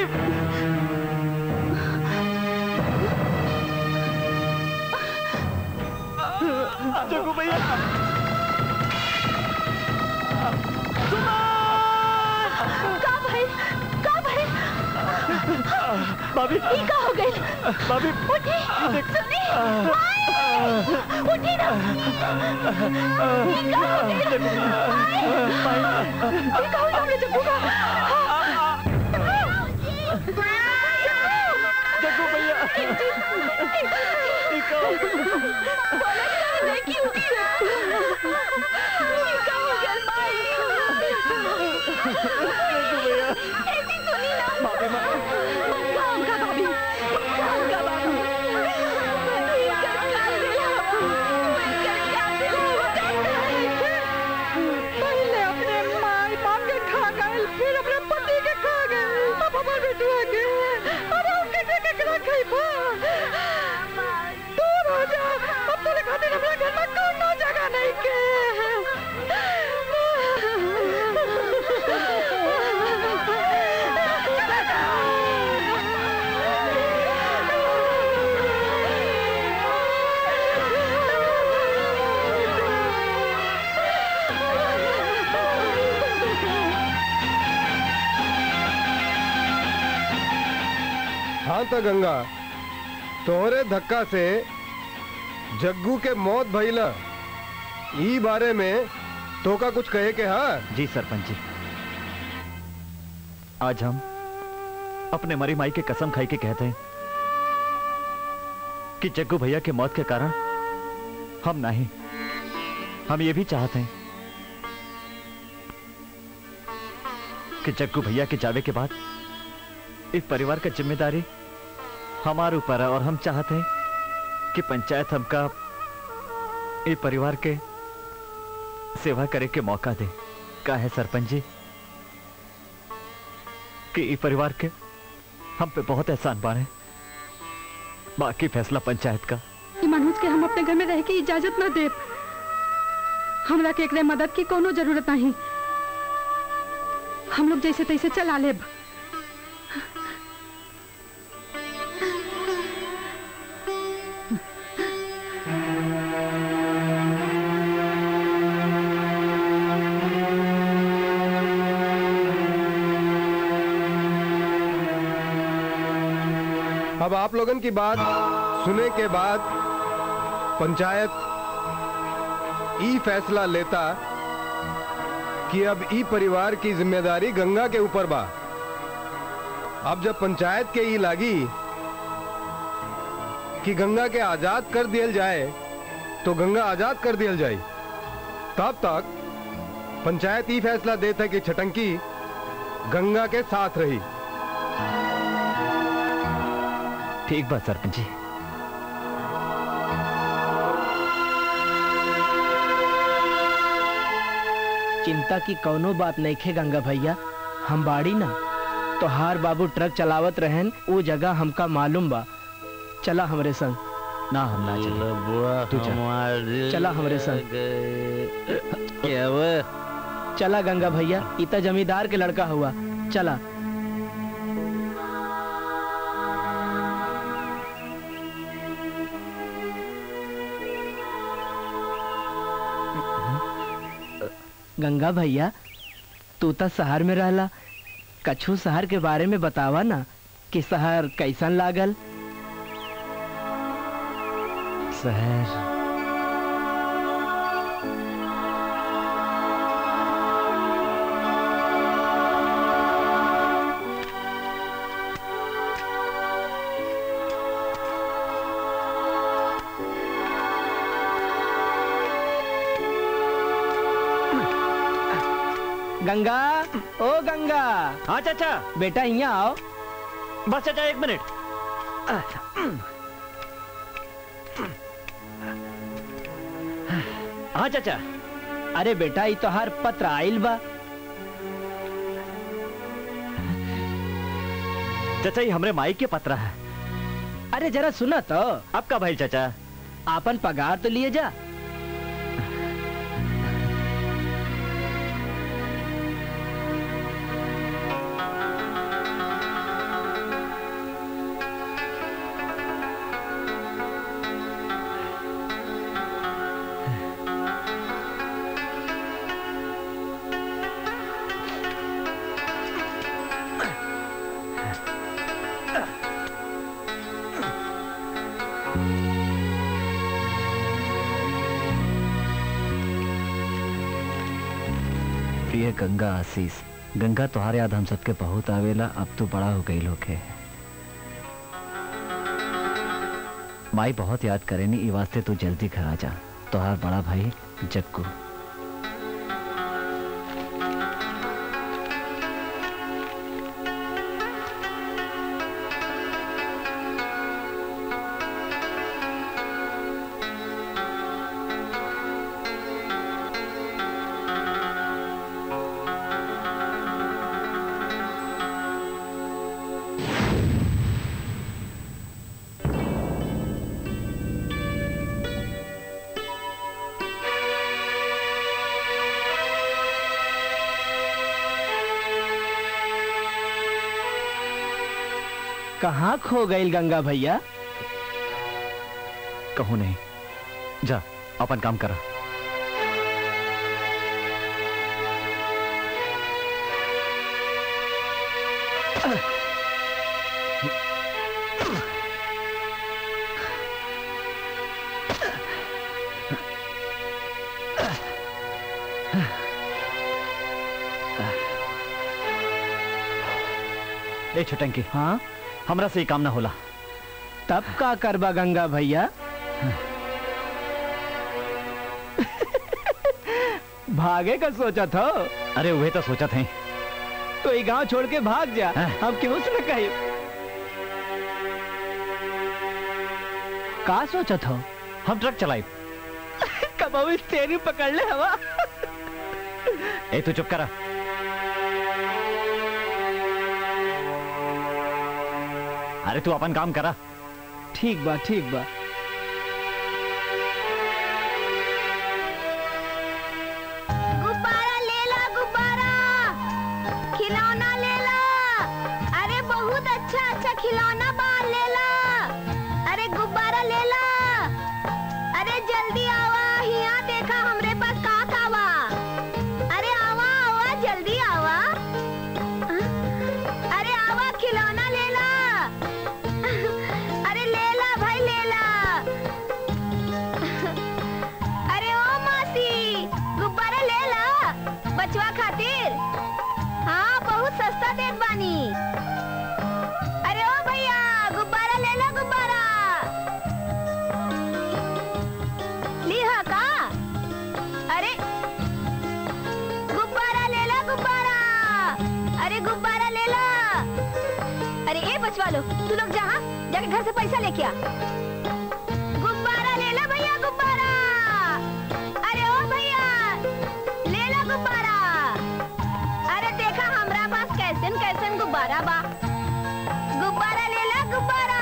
जगो भैया का भाई का भाई भाभी ये का हो गई भाभी उठी सुनी उठी ना ये का हो गई ये का हो गया हमने जग्गू का जग्गू भैया इको बोला कि नहीं कि उठी ये का हो गया भाई जग्गू भैया ऐसी सुनी ना भाभी काम का भाभी काम का भाभी पहले अपने माई बाप के खा गए फिर अपने पति के खा गए अब हमारे बेटुआ के अब हम कैसे केकरा खइबा दूर हो जा अब तोरे खातिर हमरा घर में कोनो जगह नहीं के हाँ तो गंगा तोहरे धक्का से जग्गू के मौत भइला ई बारे में तो का कुछ कहे के हा जी सरपंच जी आज हम अपने मरी माई के कसम खाई के कहते हैं कि जग्गू भैया के मौत के कारण हम नहीं हम ये भी चाहते हैं कि जग्गू भैया के जावे के बाद इस परिवार का जिम्मेदारी हमारे ऊपर है और हम चाहते हैं कि पंचायत हमका इस परिवार के सेवा करे के मौका दे का है सरपंच जी कि इस परिवार के हम पे बहुत एहसान बाने बाकी फैसला पंचायत का कि मनोज के हम अपने घर में रह के इजाजत न दे हमरा के एकरे मदद की कोनो जरूरत नहीं हम लोग जैसे तैसे चला लेब अब आप लोगन की बात सुने के बाद पंचायत ई फैसला लेता कि अब ई परिवार की जिम्मेदारी गंगा के ऊपर बा अब जब पंचायत के ई लागी कि गंगा के आजाद कर दियल जाए तो गंगा आजाद कर दियल जाए तब तक पंचायत ही फैसला देता है कि छटंकी गंगा के साथ रही ठीक बात सरपंच जी चिंता की कौनो बात नहीं खे गंगा भैया हम बाड़ी ना तो हार बाबू ट्रक चलावत रहन वो जगह हमका मालूम बा चला हमरे संग ना हम ना चले तू चल चला हमरे संग चला गंगा भैया इतना जमींदार के लड़का हुआ चला गंगा भैया तू तो शहर में रहला कछु शहर के बारे में बतावा ना कि शहर कैसन लागल शहर गंगा ओ गंगा हाँ चाचा बेटा यहाँ आओ बस चाचा एक मिनट हाँ चाचा अरे बेटा ये तो हर पत्र आइल बा चाचा ये हमरे माई के पत्रा है अरे जरा सुना तो अब का भाई चाचा आपन पगार तो लिए जा प्रिय गंगा आशीष गंगा तुहार याद हम सबके बहुत आवेला अब तो बड़ा हो गई लोग है माई बहुत याद करेनी ई वास्ते तू जल्दी घर आ जा तुहार बड़ा भाई जग्गू कहाँ खो गई गंगा भैया कहूँ नहीं जा अपन काम करा ए छटंकी हाँ हमरा से ही काम ना होला तब का करबा गंगा भैया भागे का सोचा था अरे वही तो सोचा थे तो ये गांव छोड़ के भाग जा हम क्यों से कही का सोचा था हम ट्रक चलाई कभी तेरी पकड़ ले हवा ए तू चुप करा अरे तू अपन काम करा ठीक बा ठीक बा गुब्बारा ले ला गुब्बारा खिलौना ले ला अरे बहुत अच्छा अच्छा खिलौना बाल ले ला अरे गुब्बारा ले ला अरे जल्दी आवा यहाँ देखा हमरे पास का कावा अरे आवा आवा जल्दी आवा अरे आवा खिलौना ले ला अरे ले ला भाई ले ला अरे ओ मासी गुब्बारा ले ला बचवा खातिर हाँ बहुत सस्ता देत बानी अरे ओ भैया नाच वालो तू लोग जहाँ जाके घर से पैसा लेके आ गुब्बारा ले लो भैया गुब्बारा अरे ओ भैया ले लो गुब्बारा अरे देखा हमरा पास कैसन कैसन गुब्बारा बा गुब्बारा ले लो गुब्बारा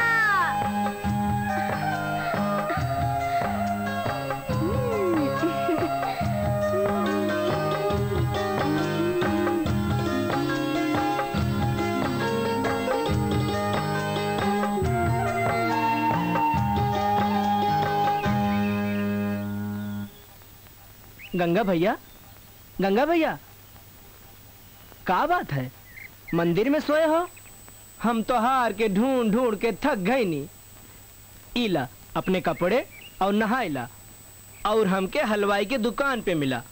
गंगा भैया गंगा भैया का बात है मंदिर में सोए हो हम तो हार के ढूंढ ढूंढ के थक गए नी इला अपने कपड़े और नहाइला और हमके हलवाई के दुकान पे मिला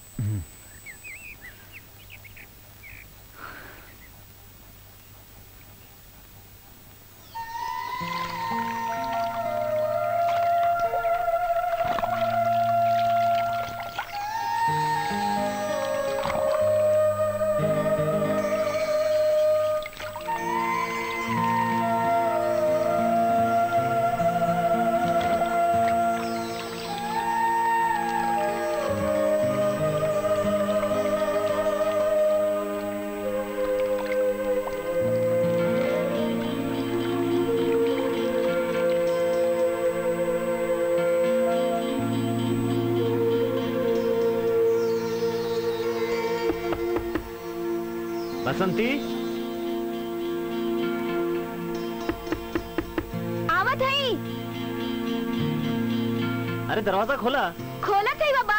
बसंती आवत है अरे दरवाजा खोला खोला थे बाबा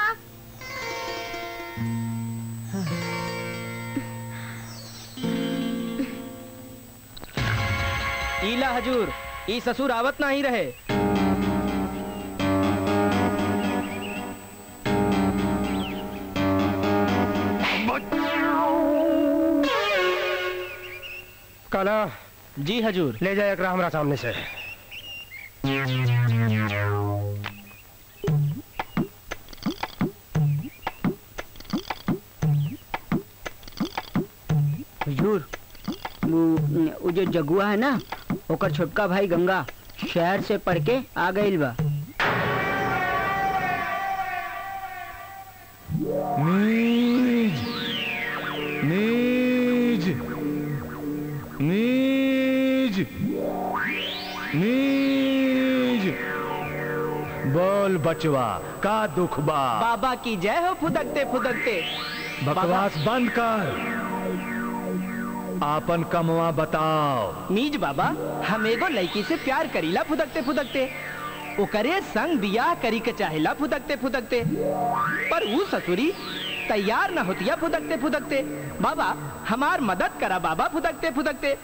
ईला हजूर ई ससुर आवत नहीं रहे काला जी हजूर ले जाए एकरा हमरा सामने से हजूर वो वो जो जगुआ है ना ओकर छोटका भाई गंगा शहर से पढ़ के आ गइल बा नीज नीज नीज नीज बोल बचवा का दुख बा बाबा की जय हो फुदकते फुदकते बकवास बंद कर आपन कमवा बताओ मीज बाबा हम एगो लड़की से प्यार करीला फुदकते फुदकते ओकरे संग बियाह करी के चाहेला फुदकते फुदकते पर वो ससुरी तैयार न होतिया फुदकते फुदकते बाबा हमार मदद करा बाबा फुदकते फुदकते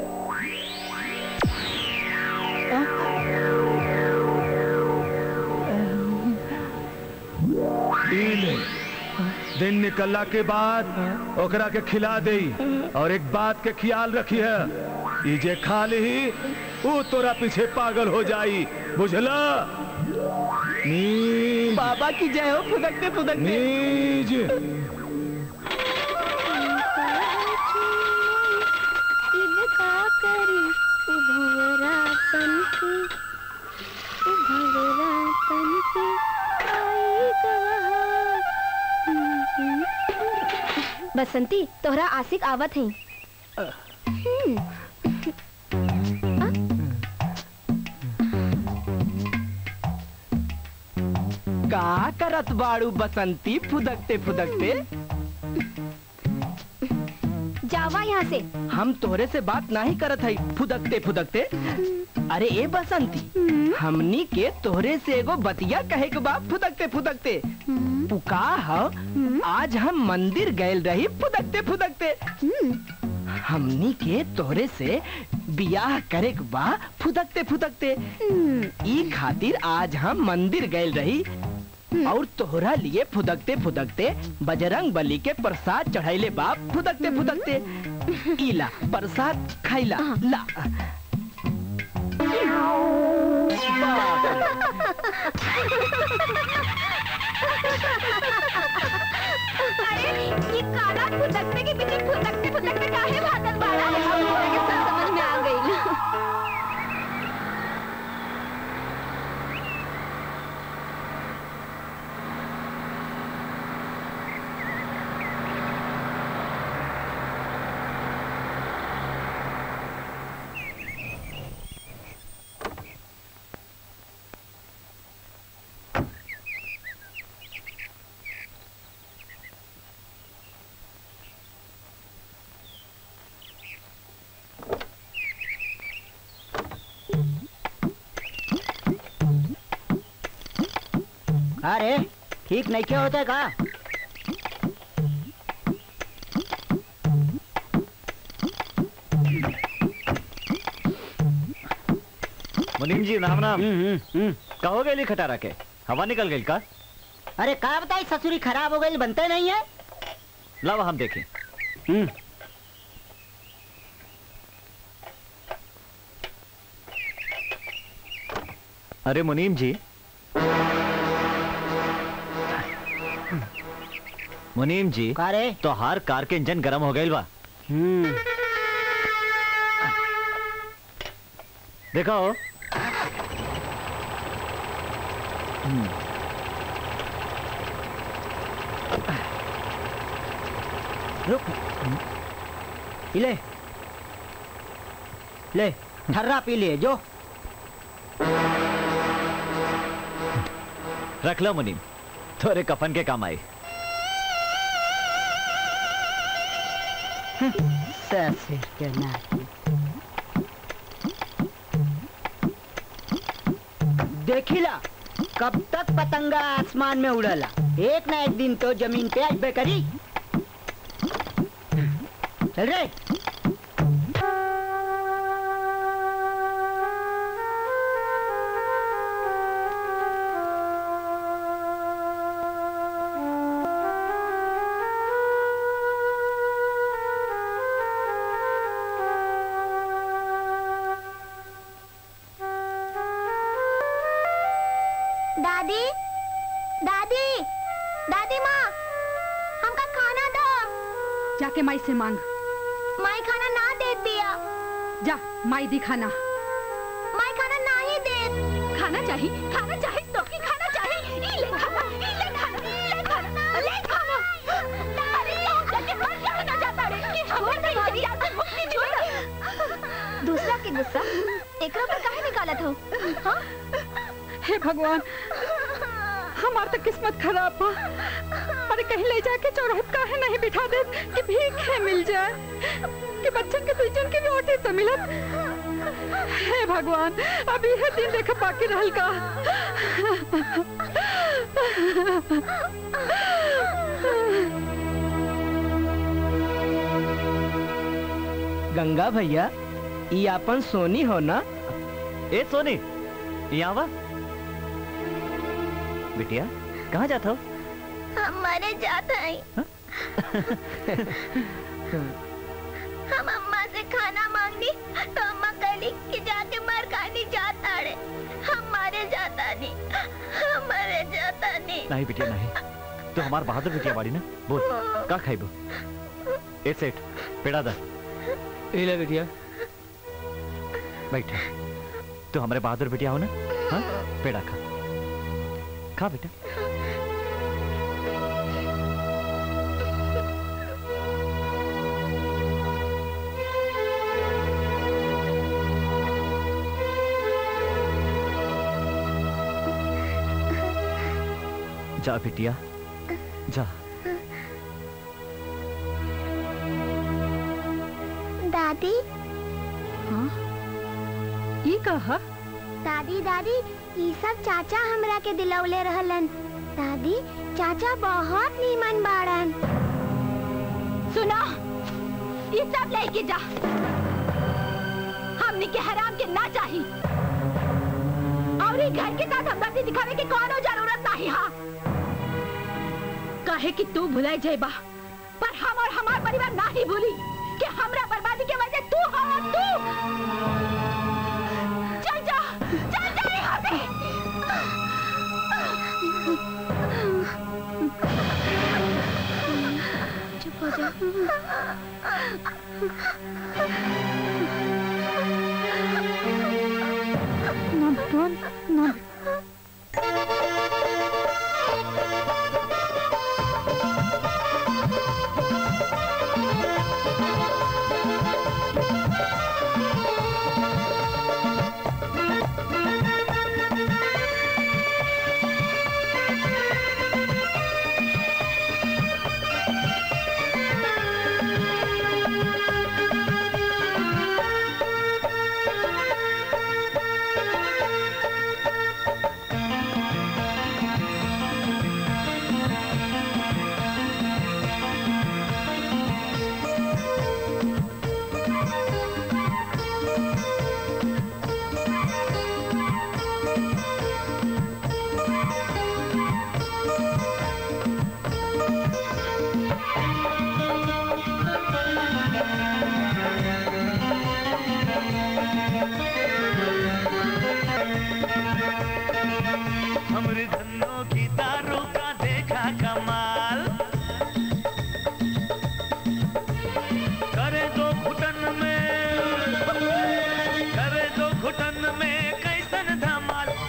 ई ले। दिन निकलला के बाद ओकरा के खिला दे और एक बात के ख्याल रखी है ई जे खा ली वो तोरा पीछे पागल हो जाई बुझला नीज बाबा की जय हो फुदकते फुदकते नीज इनका करी उभवरा तन के उभवरा तन के आई गवा बसंती तोहरा आशिक आवत है का करत बाड़ू बसंती फुदकते फुदकते जावा यहाँ से हम तोहरे से बात नहीं करत हई फुदकते फुदकते अरे ए बसंती हमनी के तोहरे से एगो बतिया कहे के बा फुदकते फुदकते उ का ह आज हम मंदिर गए रही फुदकते फुदकते हमनी के तोहरे से बियाह करे के बा फुदकते फुदकते ई खातिर आज हम मंदिर गए रही और तोहरा लिए फुदकते फुदकते बजरंग बली के प्रसाद चढ़ाइले बाप फुदकते फुदकते इला प्रसाद खाइला ला अरे ये काला फुदकते के पीछे फुदकते फुदकते काहे भागल बाड़ा हम तोरा के सब समझ में आ गई अरे ठीक नहीं क्या होता है का मुनीम जी नाम नाम कहो गई खटारा के हवा निकल गई का अरे का बताई ससुरी खराब हो गई बनते नहीं है लावा हम देखें अरे मुनीम जी मुनीम जी कारे तो हार कार के इंजन गरम हो गई बा देखो हम्म, रुक ले ले ठर्रा पी ले जो रख लो मुनीम थोड़े कफन के काम आई ससुर के नाती देखिला कब तक पतंगा आसमान में उड़ला एक ना एक दिन तो जमीन पे अबे करी चल रे दादी दादी दादी माँ हमका खाना दो जाके माई से मांग माई खाना ना दे दिया जा माई दी खाना माई खाना ना ही दे खाना चाहिए खाना चाहिए तो की खाना चाहिए ई ले खाना ई ले खाना ले खाना ले खाना अरे ये जाके मर जाना जाता रे कि हमर नहीं तेरी याद से मुक्ति छोड़ दूसरा के गुस्सा एकरा पर काहे निकालत हो हाँ हे भगवान हमार तो किस्मत खराब बा अरे कहीं ले जाके चौराहत काहे नहीं बिठा दे कि भीख है मिल जाए कि बच्चन के तुझन के रोटी तो मिलत हे भगवान अभी है दिन देख बाकी रहल का गंगा भैया ये अपन सोनी हो ना ए सोनी यहाँ वा बिटिया कहाँ जाता हो हम मरे जाते हैं हम अम्मा से खाना मांगनी तो अम्मा कहली कि जाके मर खानी जाता रे हम मारे जाता नहीं हम मरे जाता नहीं नहीं बिटिया नहीं तो हमार बहादुर बिटिया बाड़ी ना बोल का खाई बो ए सेठ पेड़ा दा ले बिटिया बैठ तू हमारे बहादुर बिटिया हो ना हाँ पेड़ा खा खा बेटा जा बिटिया जा दादी हाँ ये कहा दादी दादी ये सब चाचा हमरा के दिलौले रहलन दादी चाचा बहुत नीमन बाड़न सुना ये सब लेके जा हमने के हराम के ना चाही और ये घर के साथ हमदर्दी दिखावे की कोनो जरूरत नहीं हाँ कहे कि तू भुलाई जेबा पर हम और हमार परिवार ना ही भूली कि हमरा बर्बादी के वजह तू हो और तू चल जा चल जा यहाँ से चुप हो जा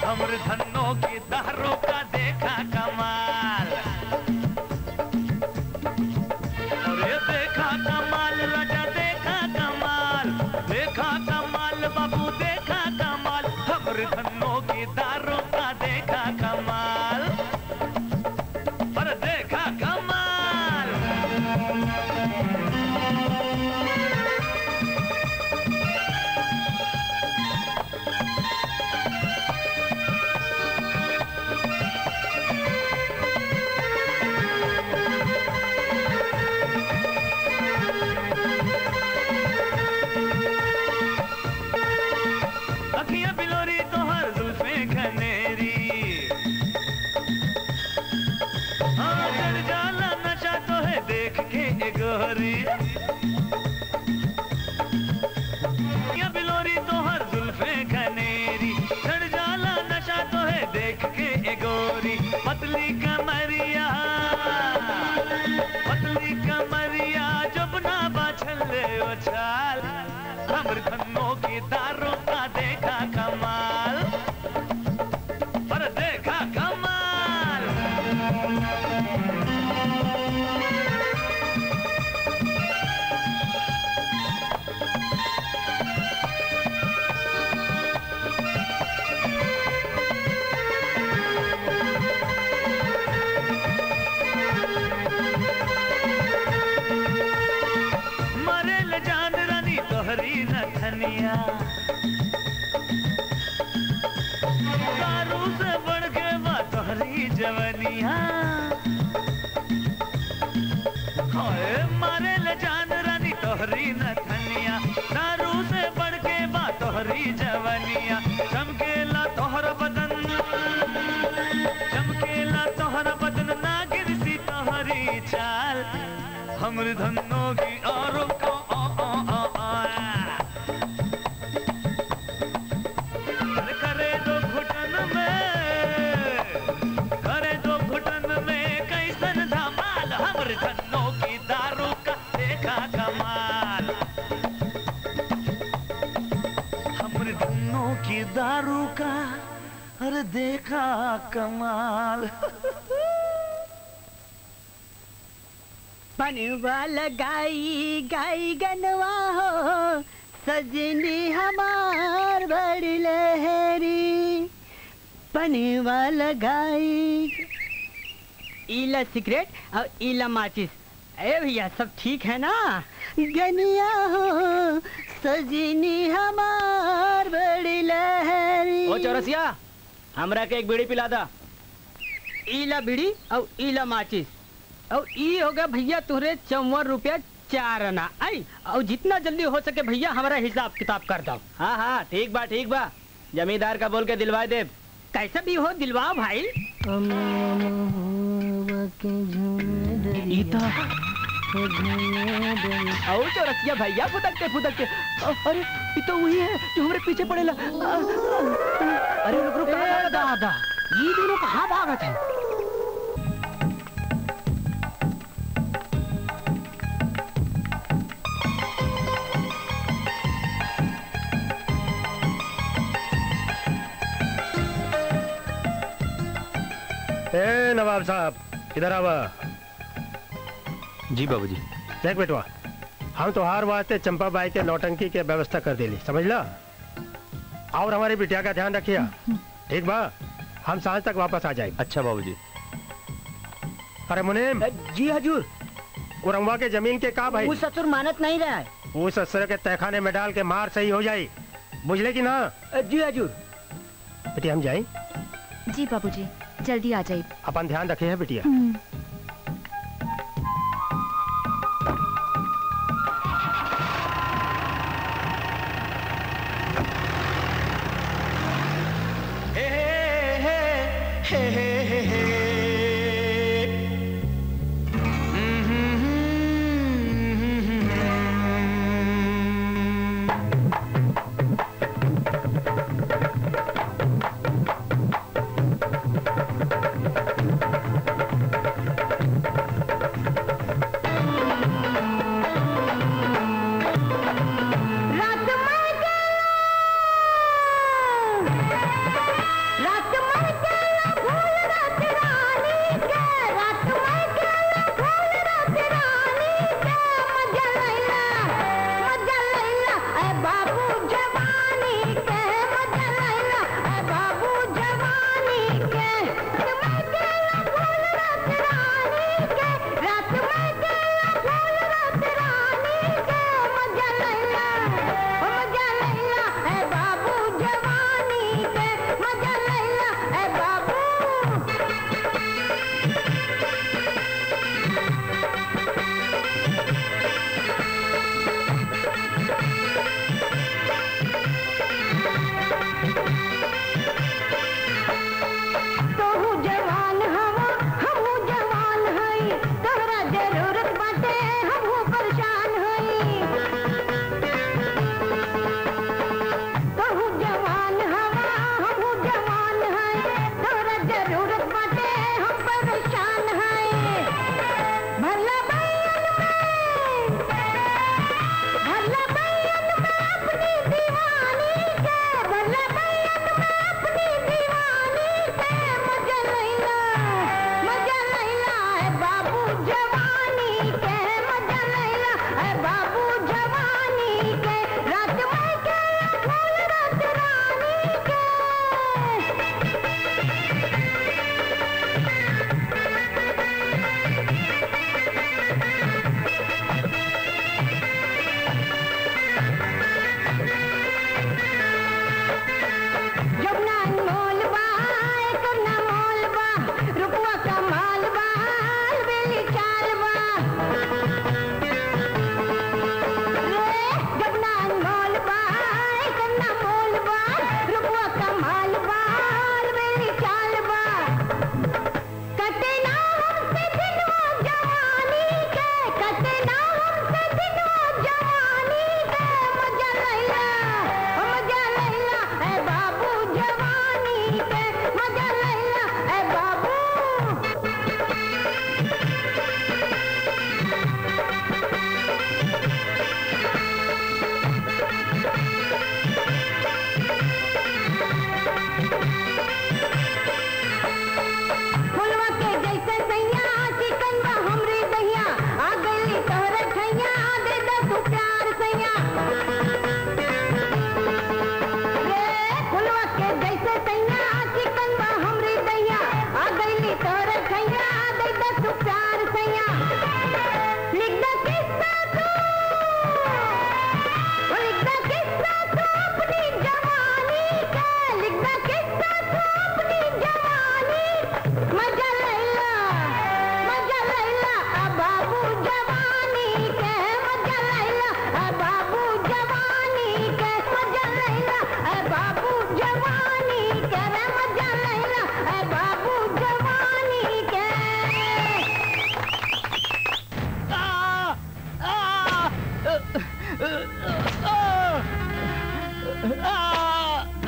हमर धनों की दारू का देखा कमाल अरे देखा कमाल राजा देखा कमाल देखा कमाल बाबू देखा कमाल हमर धनों की दारू का देखा कमाल पर देखा कमाल अखियां बिलोरी तो हर जुल्फे घनेरी हाँ चढ़ जाला नशा तो है देख के ए गोरी अखियां बिलोरी तो हर जुल्फे घनेरी चढ़ जाला नशा तो है देख के ए गोरी पतली कमरिया पतली कमरिया जब ना बाछल ले ओ छाल हमर धनों की दारों का देखा कमाल पर देखा कमाल मरे ल जान रानी तोहरी नथनिया दारू से बढ़ के बा तोहरी जवनिया हाय मरे ल जान रानी तोहरी नथनिया दारू से बढ़ के बा तोहरी जवनिया चमकेला तोहर बदन चमकेला तोहर बदन नागिर सी तोहरी चाल हमर धनों की औरों को आ आ आ आ अरे करे दो घुटन में करे दो घुटन में कैसन धमाल हमर धनों की दारू का देखा कमाल हमर धनों की दारू का अरे देखा कमाल बनवा लगाई गाई गनवा हो सजनी हमार बड़ी लहरी बनवा लगाई इला सिगरेट और इला माचिस अरे भैया सब ठीक है ना गनिया हो सजनी हमार बड़ी लहरी ओ चौरसिया हमरा के एक बीड़ी पिला दा इला बीड़ी और इला माचिस और ई होगा भैया तुहरे चौवन रुपया चार आना आई और जितना जल्दी हो सके भैया हमारा हिसाब किताब कर दो हाँ हाँ ठीक बा ठीक बा जमींदार का बोल के दिलवाए दे कैसा भी हो दिलवाओ भाई ईता आओ चौरसिया भैया फुदकते फुदकते अ- अरे ये तो वही है जो हमारे पीछे पड़ेला अ- अ- अरे रुक रुक ए, दादा ये दोनों कहाँ भागत है ए नवाब साहब इधर आवा जी बाबूजी देख बेटवा हम तो हार वास्ते चंपा बाई के नौटंकी के व्यवस्था कर देली समझला और हमारी बिटिया का ध्यान रखिया ठीक बा हम सांझ तक वापस आ जाए अच्छा बाबूजी अरे मुनीम जी हजूर उरंगवा के जमीन के का भाई वो ससुर मानत नहीं रहा है उस ससुर के तहखाने में डाल के मार सही हो जाई बुझले कि ना जी हजूर बेटी हम जाए जी बाबूजी जल्दी आ जाइए अपन ध्यान रखे है बिटिया हे हे हे हे हे हे रात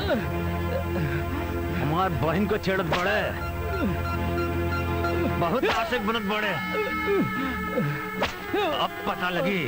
हमार बहन को छेड़त बड़े बहुत आशिक बनत बड़े अब पता लगी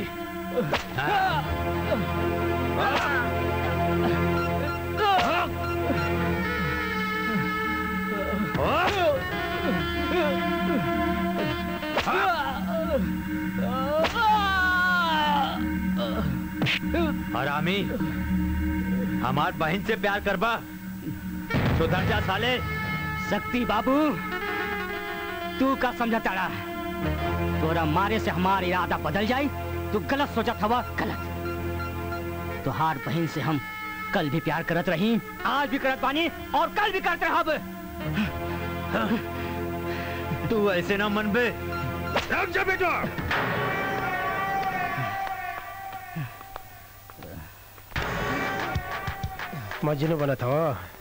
हरामी हमार बहन से प्यार करबा सुधर जा साले शक्ति बाबू तू का समझा ताड़ा तोरा मारे से हमारा इरादा बदल जाए तू गलत सोचा था गलत तुहार बहन से हम कल भी प्यार करत रही आज भी करत बानी और कल भी करते रहब तू ऐसे ना मन बे रुक जा बेटा मजनू बना था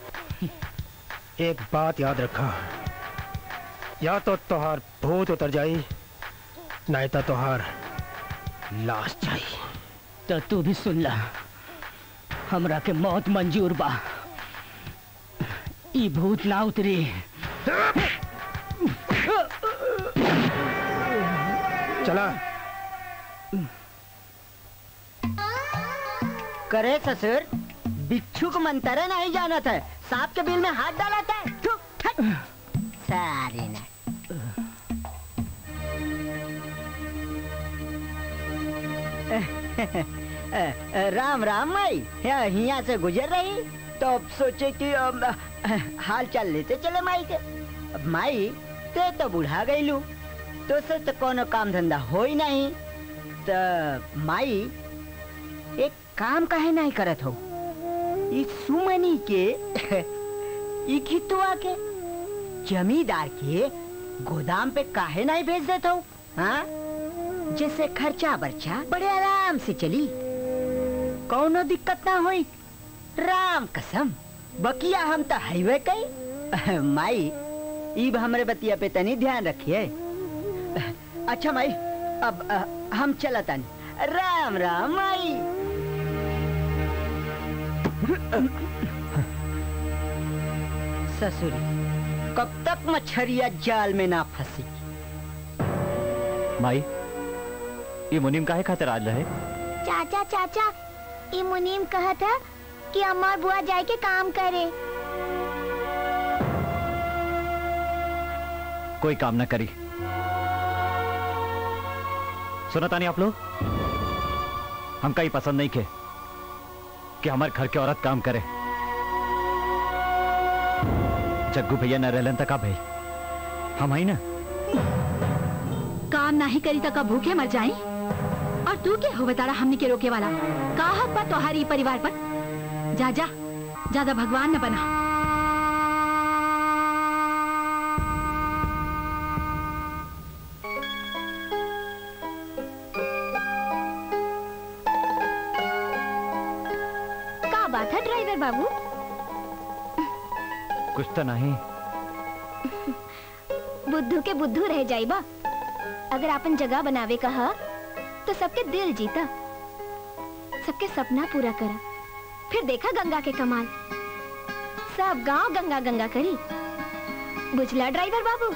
एक बात याद रखा या तो तोहार भूत उतर जाई नहीं तो तोहार लाश जाई तो तू भी सुन ला हमरा के मौत मंजूर बा ई भूत ना उतरी चला करे ससुर बिच्छू को मंतरा नहीं जाना था सांप के बिल में हाथ डाला था थू, हट। सारी ना राम राम माई यहाँ से गुजर रही तो अब सोचे कि अम, हाल चाल लेते चले माई के अब माई ते तो बुढ़ा गई लू तो से तो कोनो काम धंधा हो ही नहीं तो माई एक काम काहे नहीं करत हो इस सुमनी के ई खितुआ के जमींदार के गोदाम पे काहे नहीं भेज देते हो हाँ जैसे खर्चा बर्चा बड़े आराम से चली कौनो दिक्कत ना होई राम कसम बकिया हम तो हाईवे कई माई इब हमरे बतिया पे तनी ध्यान रखिए अच्छा माई अब अ, हम चला तनी राम राम माई ससुरी कब तक मछरिया जाल में ना फंसी माई ये मुनीम काहे खातिर आज रहे चाचा चाचा ई मुनीम कहा था कि अम्मा और बुआ जाए के काम करे कोई काम ना करी सुना तानी आप लोग हमका ही पसंद नहीं के कि हमारे घर के औरत काम करे जग्गू भैया न रहलन तक भाई हम आई ना काम नहीं करी तो का भूखे मर जाई और तू के हो बताड़ा हमने के रोके वाला का हक बा तोहारी परिवार पर जा जा ज्यादा भगवान न बना का बात है ड्राइवर बाबू कुछ तो नहीं बुद्धू के बुद्धू रह जाइबा अगर अपन जगह बनावे कहा तो सबके दिल जीता सबके सपना पूरा करा फिर देखा गंगा के कमाल सब गांव गंगा गंगा करी बुझला ड्राइवर बाबू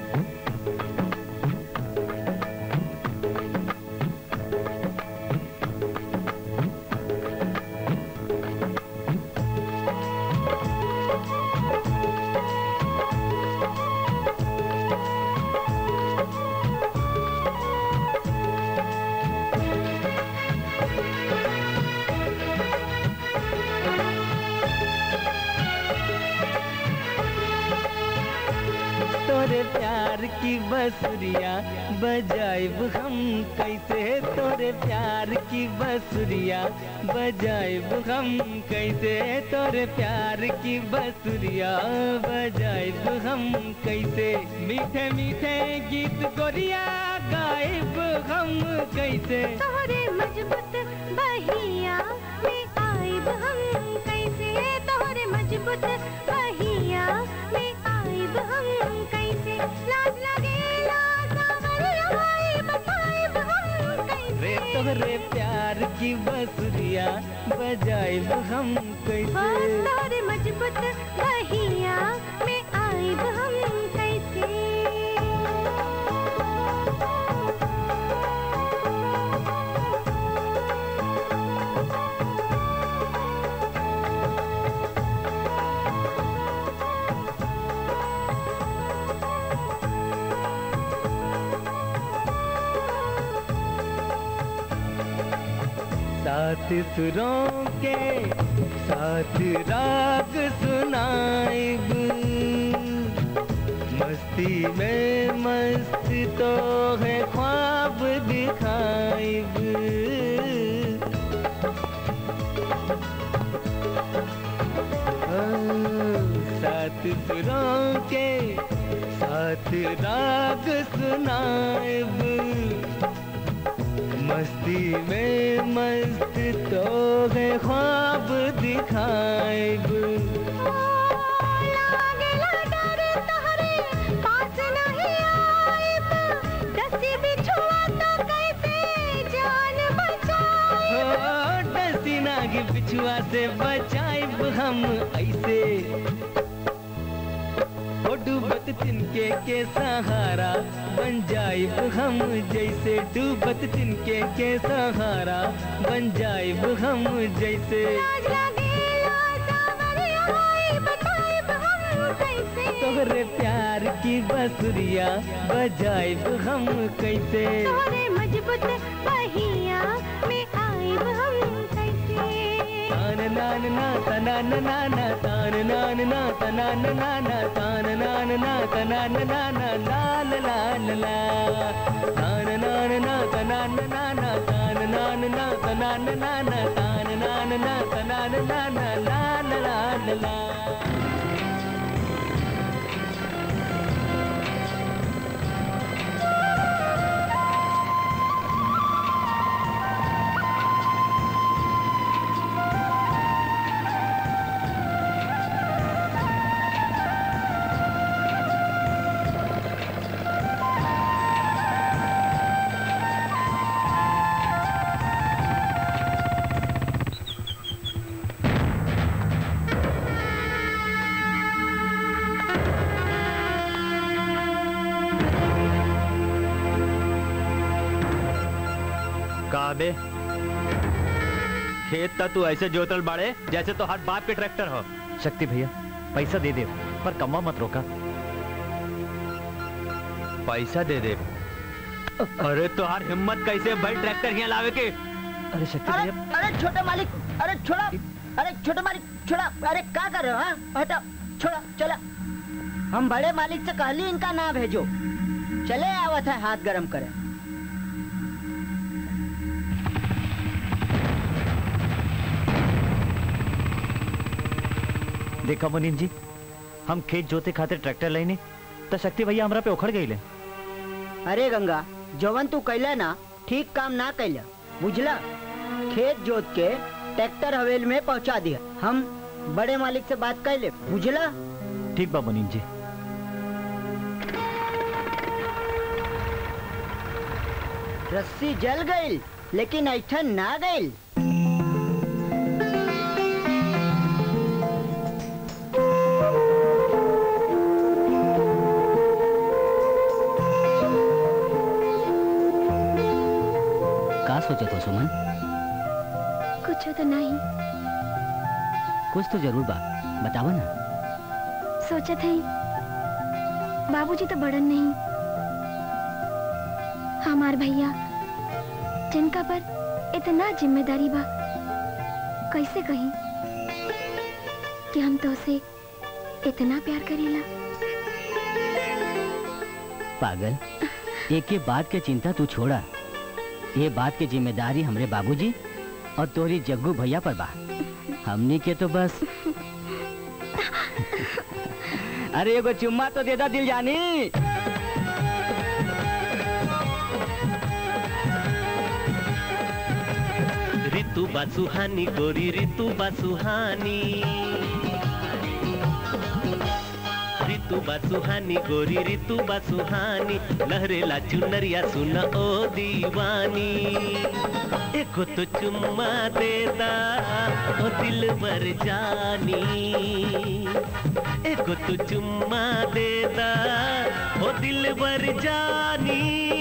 तोरे प्यार की बसुरिया बजाइब हम कैसे तोरे प्यार की बसुरिया बजाइब हम कैसे तोरे प्यार की बसुरिया बजाइब हम कैसे मीठे मीठे गीत गोरिया गाइब हम कैसे तोहरे मजबूत बहिया में आइब हम कैसे तोहरे मजबूत बहिया में आइब हम कैसे लाज लगेला सावरिया भाई बताइब हम रे कैसे तोरे प्यार की बसुरिया बजाइब हम कैसे तोहरे मजबूत बहिया में आइब हम कैसे सात सुरों के साथ राग सुनाइब मस्ती में मस्त तो है ख्वाब दिखाइब हाँ, सात सुरों के साथ राग सुनाइब मस्ती में मस्त तो है ख्वाब दिखाइब लागेला डर तोहरे पास नहीं आइब दसी बिछुआ तो कैसे जान बचाइब हो डसी नाग बिछुआ से बचाइब हम ऐसे हो डूबत तिनके के सहारा बन जाइब हम जैसे डूबत तिनके के सहारा बन जाइब हम जैसे तोहरे प्यार की बसुरिया बजाइब हम कैसे तोहरे मजबूत बहिया में आइब हम कैसे तान नान ना तनान नाना तान नान ना तनान नाना तान नान ना तनान नाना लाल लाल ला तान नान ना तनान नाना तान नान ना तनान नाना तान नान ना तनान नाना लाल लाल ला काबे खेत ता तू ऐसे जोतल बाड़े जैसे तो हर बाप के ट्रैक्टर हो शक्ति भैया पैसा दे दे पर कमा मत रोका पैसा दे दे अरे तो हर हिम्मत कैसे भाई ट्रैक्टर यहाँ लावे के अरे शक्ति अरे अरे छोटे मालिक अरे छोड़ा अरे छोटे मालिक छोड़ा अरे क्या कर रहे हो हाँ? हटा छोड़ा चला हम बड़े मालिक से कहली इनका ना भेजो चले आवत है हाथ गरम करे देखा मुनीम जी हम खेत जोते खातिर ट्रैक्टर लेने तो शक्ति भैया हमरा पे उखड़ गई ले अरे गंगा जवन तू कैला ना ठीक काम ना कैला बुझला खेत जोत के ट्रैक्टर हवेल में पहुंचा दिया हम बड़े मालिक से बात कैले बुझला ठीक बा मुनीम जी रस्सी जल गई लेकिन ऐठन ना गई का सोचे तो सुमन कुछ तो नहीं कुछ तो जरूर बा बतावा ना सोचत है बाबूजी तो बड़न नहीं हमार भैया जिनका पर इतना जिम्मेदारी बा कैसे कहीं कि हम तो उसे इतना प्यार करेला पागल एक के बात के चिंता तू छोड़ा ये बात की जिम्मेदारी हमरे बाबूजी और तोरी जग्गू भैया पर बा हमनी के तो बस अरे एगो चुम्मा तो दे दा दिल जानी ऋतु बा सुहानी गोरी ऋतु बा सुहानी ऋतु बा सुहानी गोरी ऋतु बा सुहानी लहरेला चुनरिया सुन ओ दीवानी एको तो चुम्मा देदा ओ दिल बर जानी एको तो चुम्मा देदा ओ दिल बर जानी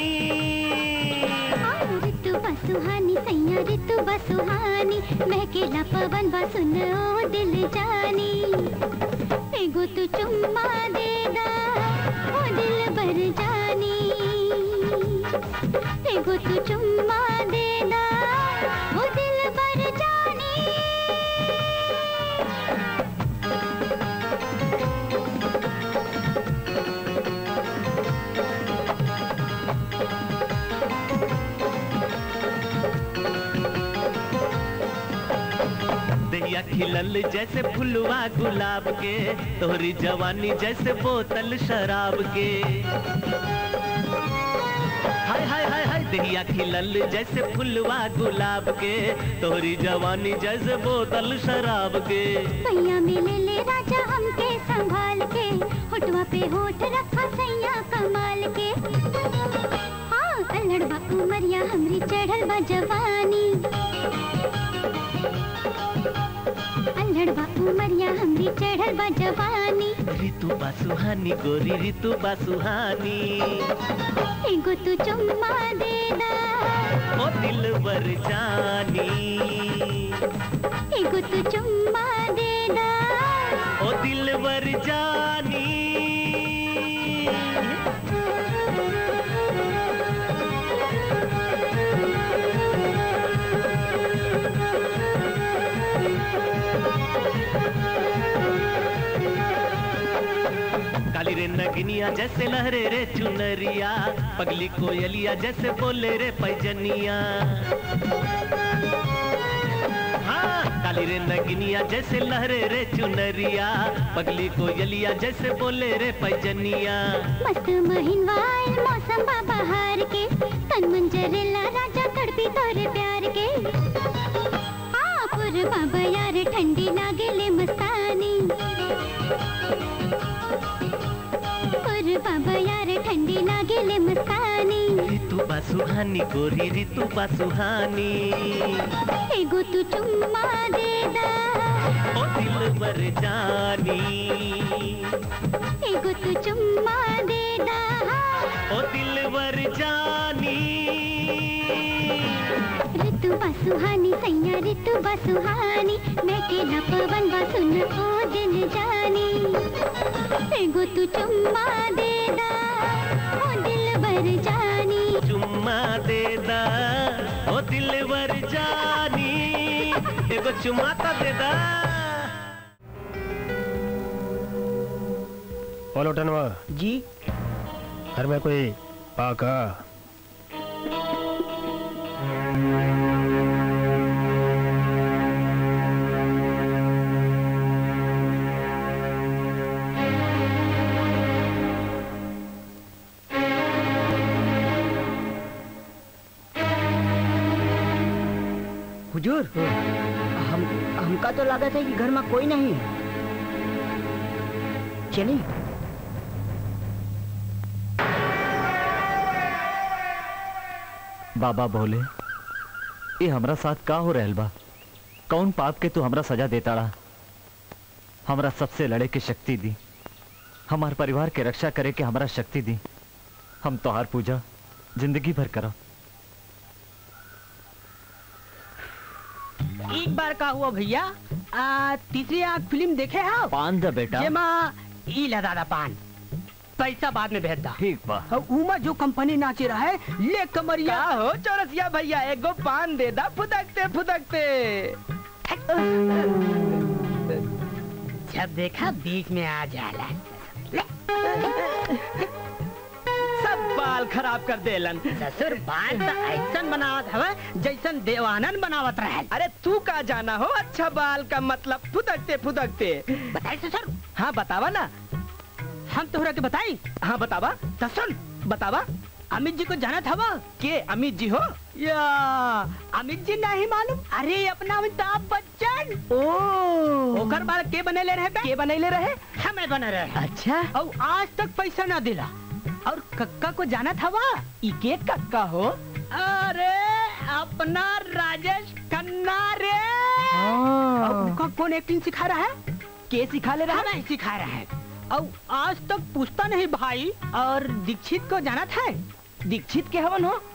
ऋतु बसुहानी सैया ऋतु बसुहानी महकेला पवन बा सुन ओ दिल जानी एगो तू चुम्मा देदा ओ दिल बर जानी एगो तू चुम्मा देदा ओ दिल बर जानी दहिया खिलल जैसे फुलवा गुलाब के तोहरी जवानी जैसे बोतल शराब के हाय हाय हाय हाय दहिया खिलल जैसे फुलवा गुलाब के तोहरी जवानी जैसे बोतल शराब के सैया मिले ले राजा हमके संभाल के होठवा पे होठ रखा सैया कमाल के हाँ अल्हड़ बा उमरिया हमरी चढ़ल बा जवानी अल्हड़ बा उमरिया हमरी चढ़ल बा जवानी ऋतु बा सुहानी गोरी ऋतु बा सुहानी एगो तू चुम्मा देदा ओ दिल बर जानी एगो तू चुम्मा देदा ओ दिल बर जानी काली रे नगनिया जैसे लहरे रे चुनरिया पगली कोयलिया जैसे बोले रे पैजनिया हाँ काली रे नगनिया जैसे लहरे रे चुनरिया पगली कोयलिया जैसे बोले रे पैजनिया मस्त महिनवार मौसम बा बहार के तन मन जरेला राजा तड़पी तोरे प्यार के हाँ पुर बाबा यार ठंडी लागेले मस्तानी पुर बाबा यार ठंडी लागेले मस्तानी ऋतु बा सुहानी गोरी ऋतु बा सुहानी एगो तू चुम्मा देदा ओ दिल बर जानी एगो तू चुम्मा देदा ओ दिल बर जानी ऋतु बा सुहानी सैया ऋतु बा सुहानी मैं केला पवन बा सुन ओ दिल जानी एगो तू चुम्मा देदा ओ दिल बर जानी चुम्मा देदा ओ दिल बर जानी एगो चुम्मा तो देदा बोलो टनवा जी घर में कोई पाका हुजूर हम हमका तो लगा था कि घर में कोई नहीं है चलिए बाबा बोले ये हमरा साथ का हो रहल बा कौन पाप के तू हमरा सजा देता रहा हमरा सबसे लड़े के शक्ति दी हमार परिवार के रक्षा करे के हमरा शक्ति दी हम तोहार पूजा जिंदगी भर करो एक बार का हुआ भैया आ, तीसरी आंख फिल्म देखे हो पान द बेटा ये माँ ई ला दादा पान पैसा बाद में भेज दा ठीक बा उमा जो कंपनी नाचे रहा है ले कमरिया का हो चौरसिया भैया एगो पान दे दा फुदकते फुदकते जब देखा बीच में आ जाला सब बाल खराब कर देलन ससुर बाल तो ऐसन बनावत हवा जैसन देवानंद बनावत रहे अरे तू का जाना हो अच्छा बाल का मतलब फुदकते फुदकते बताई ससुर हाँ बतावा ना हम तोहरा के बताई हाँ बतावा तो सुन बतावा अमित जी को जाना था वो के अमित जी हो या अमित जी नहीं मालूम अरे अपना अमिताभ बच्चन ओ ओकर बाल के बनेले रहे बे? के बनैले रहे हम में बना रहे अच्छा और आज तक पैसा ना दिला और कक्का को जाना था वहाँ इके कक्का हो अरे अपना राजेश खन्ना रे और उनका कौन एक्टिंग सिखा रहा है के सिखा ले रहा है सिखा रहा है और आज तक पूछता नहीं भाई और दीक्षित को जाना था दीक्षित के हवन हो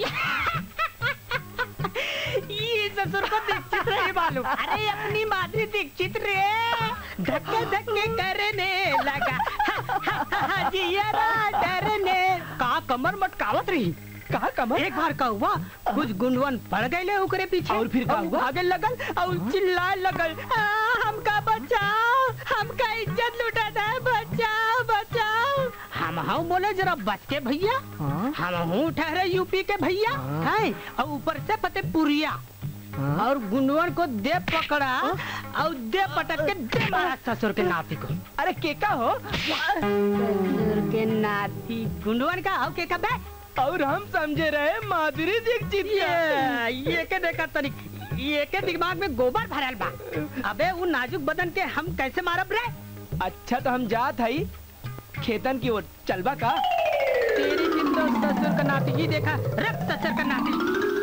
ये ससुर को दीक्षित नहीं मालूम अरे अपनी माधुरी दीक्षित रे धक्के धक्के करने लगा जियरा डरने का कमर मटकावत रही कहा कमर एक बार का हुआ कुछ गुंडवन पड़ गए ओकरे पीछे और फिर का हुआ आगे लगल और चिल्लाए लगल "आ, हमका बचाओ हमका इज्जत लुटा है बचाओ बचाओ हम हम बोले जरा बच के भैया हम हूँ ठहरे यूपी के भैया हैं और ऊपर से फतेहपुरिया और गुंडवन को दे पकड़ा और दे पटक के दे मारा ससुर के नाती को अरे केका हो ससुर के नाती गुंडवन का और के का बे और हम समझे रहे माधुरी दीक्षित ये ये के देखा तनिक ये के दिमाग में गोबर भरल बा अबे वो नाजुक बदन के हम कैसे मारब रे अच्छा तो हम जात हई खेतन की ओर चलबा का तेरी जिंदो ससुर का नाती ये देखा रख ससुर का नाती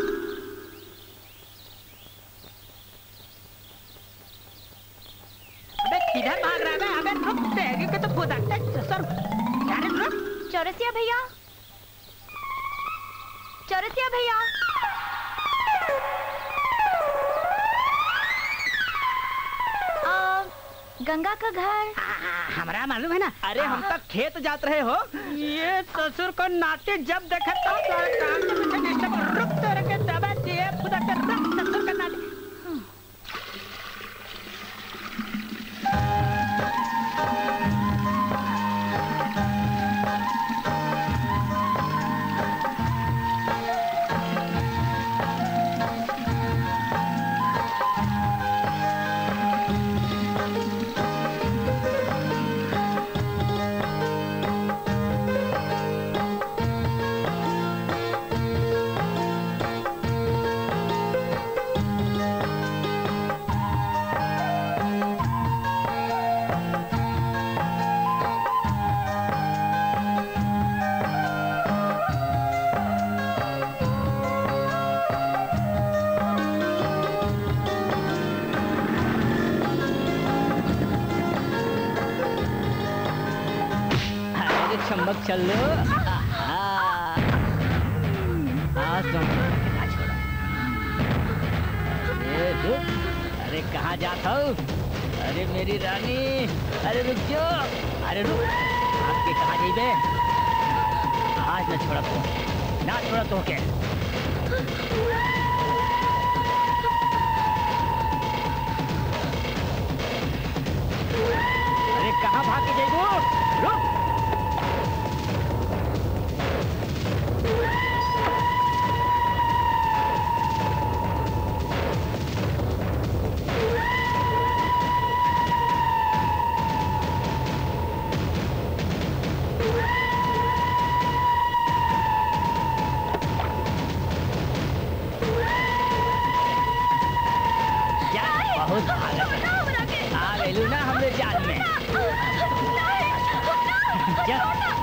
अबे किधर भाग रहा है अबे रुक तेरी के तो खुदा ससुर यार रुक चौरसिया भैया चौरसिया भैया आ, गंगा का घर हमारा मालूम है ना अरे हम तक खेत जात रहे हो ये ससुर को नाते जब देखा तो सारे काम के पीछे डिस्टर्ब रुक तेरे के दबा दिए खुदा के रख ससुर का नाते अरे चम्मक चल लो आज तो ना छोड़ा अरे रुक अरे कहाँ जाता हो अरे मेरी रानी अरे रुक जो अरे रुक आपके कहाँ जाइबे आज ना छोड़ा तो ना छोड़ा तो के अरे कहाँ भाग के जाइबो रुक यार बहुत भागत है आ गइलू ना हमरे जाल में जा।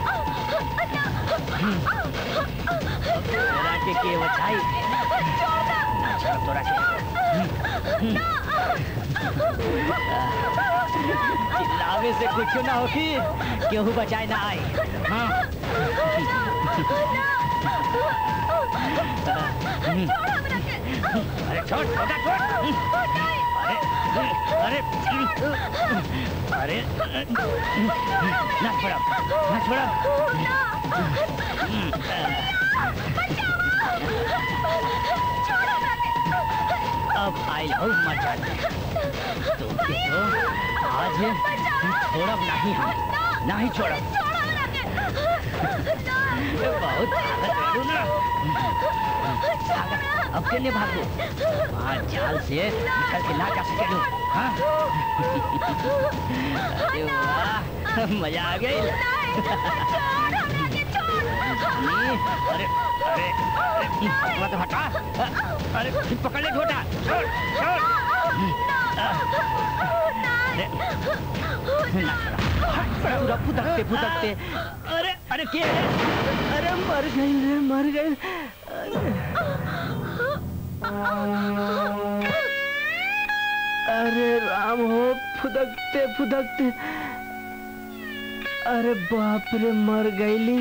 तोरा के के बचाई ना छोड़ तोरा के चिल्लावे से कुछ ना होगी केहू बचाए ना आए हाँ अरे छोड़ छोटा छोड़ अरे अरे अरे ना छोड़ा ना छोड़ा अब आई लव मचा तो तो आज छोड़ब नहीं हम नहीं छोड़ब बहुत भागत रहलू ना भागत अब केने भागू वहाँ जाल से निकल के ना जा सकेलू हाँ अरे वाह मजा आ गई अरे अरे अरे पकड़ा तो हटा अरे फिर पकड़ ले छोटा छोड़ छोड़ अरे ना छोड़ा पूरा फुदकते फुदकते अरे अरे के अरे मर गई रे मर गई अरे राम हो फुदकते फुदकते अरे बाप रे मर गईली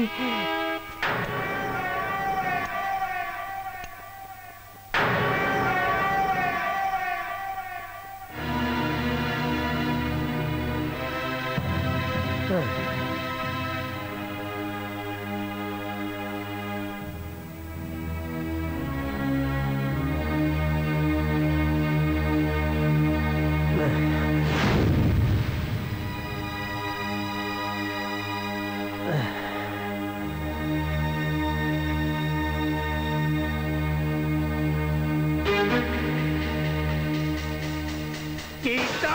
गीता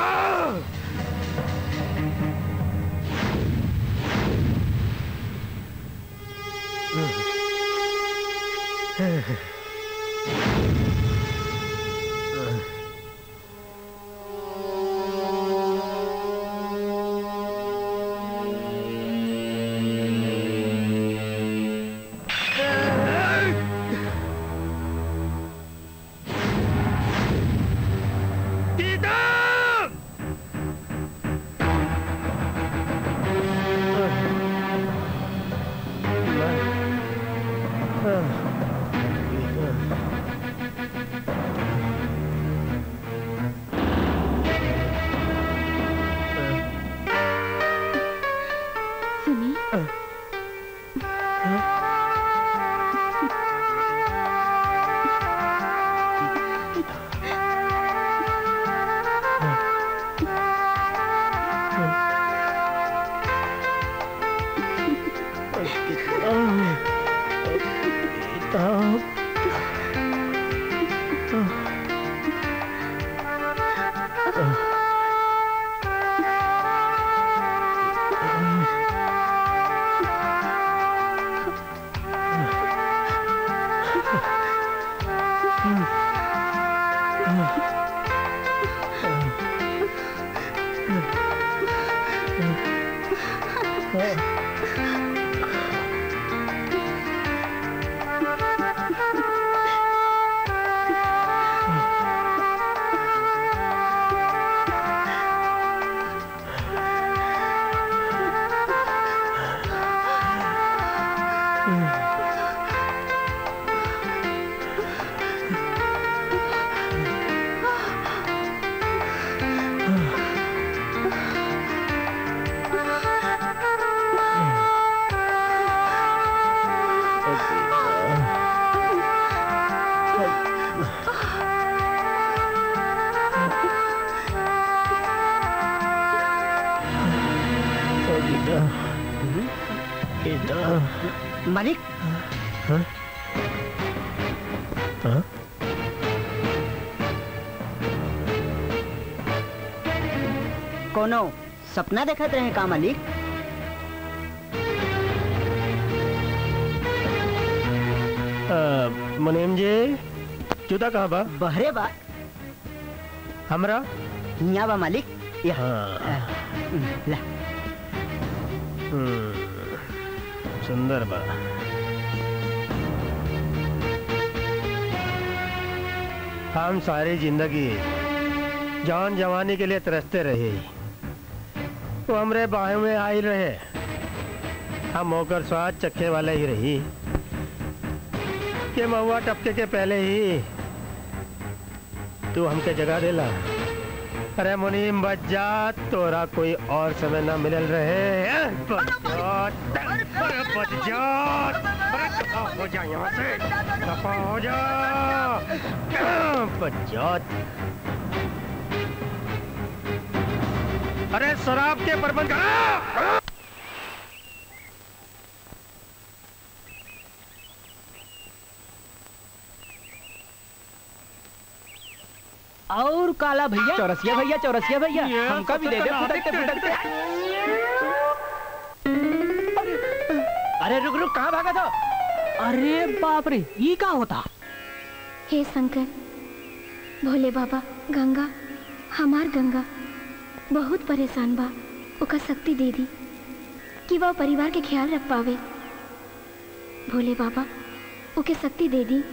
सुनी मालिक कोनो सपना देखत रहे का मालिक अ, मुनीम जी जूता कहाँ बा बहरे बा हमरा हिया बा मालिक या ला हम्म, सुंदर बा हम सारी जिंदगी जान जवानी के लिए तरसते रहे वो हमरे बाहों में आई रहे हम होकर स्वाद चखे वाले ही रही के महुआ टपके के पहले ही तू हमके जगा देला अरे मुनीम बच जा तोरा कोई और समय ना मिलल रहे बच जा, अरे बच जा अरे दफा हो जा यहाँ से दफा हो जा बच जा अरे शराब के प्रबंध करा और काला भैया चौरसिया भैया चौरसिया भैया ये हमका भी दे दे फुदकते फुदकते अरे रुक रुक कहाँ भागा था अरे बाप रे ये क्या होता हे शंकर भोले बाबा गंगा हमार गंगा बहुत परेशान बा ओका शक्ति दे दी कि वह परिवार के ख्याल रख पावे भोले बाबा ओके शक्ति दे दी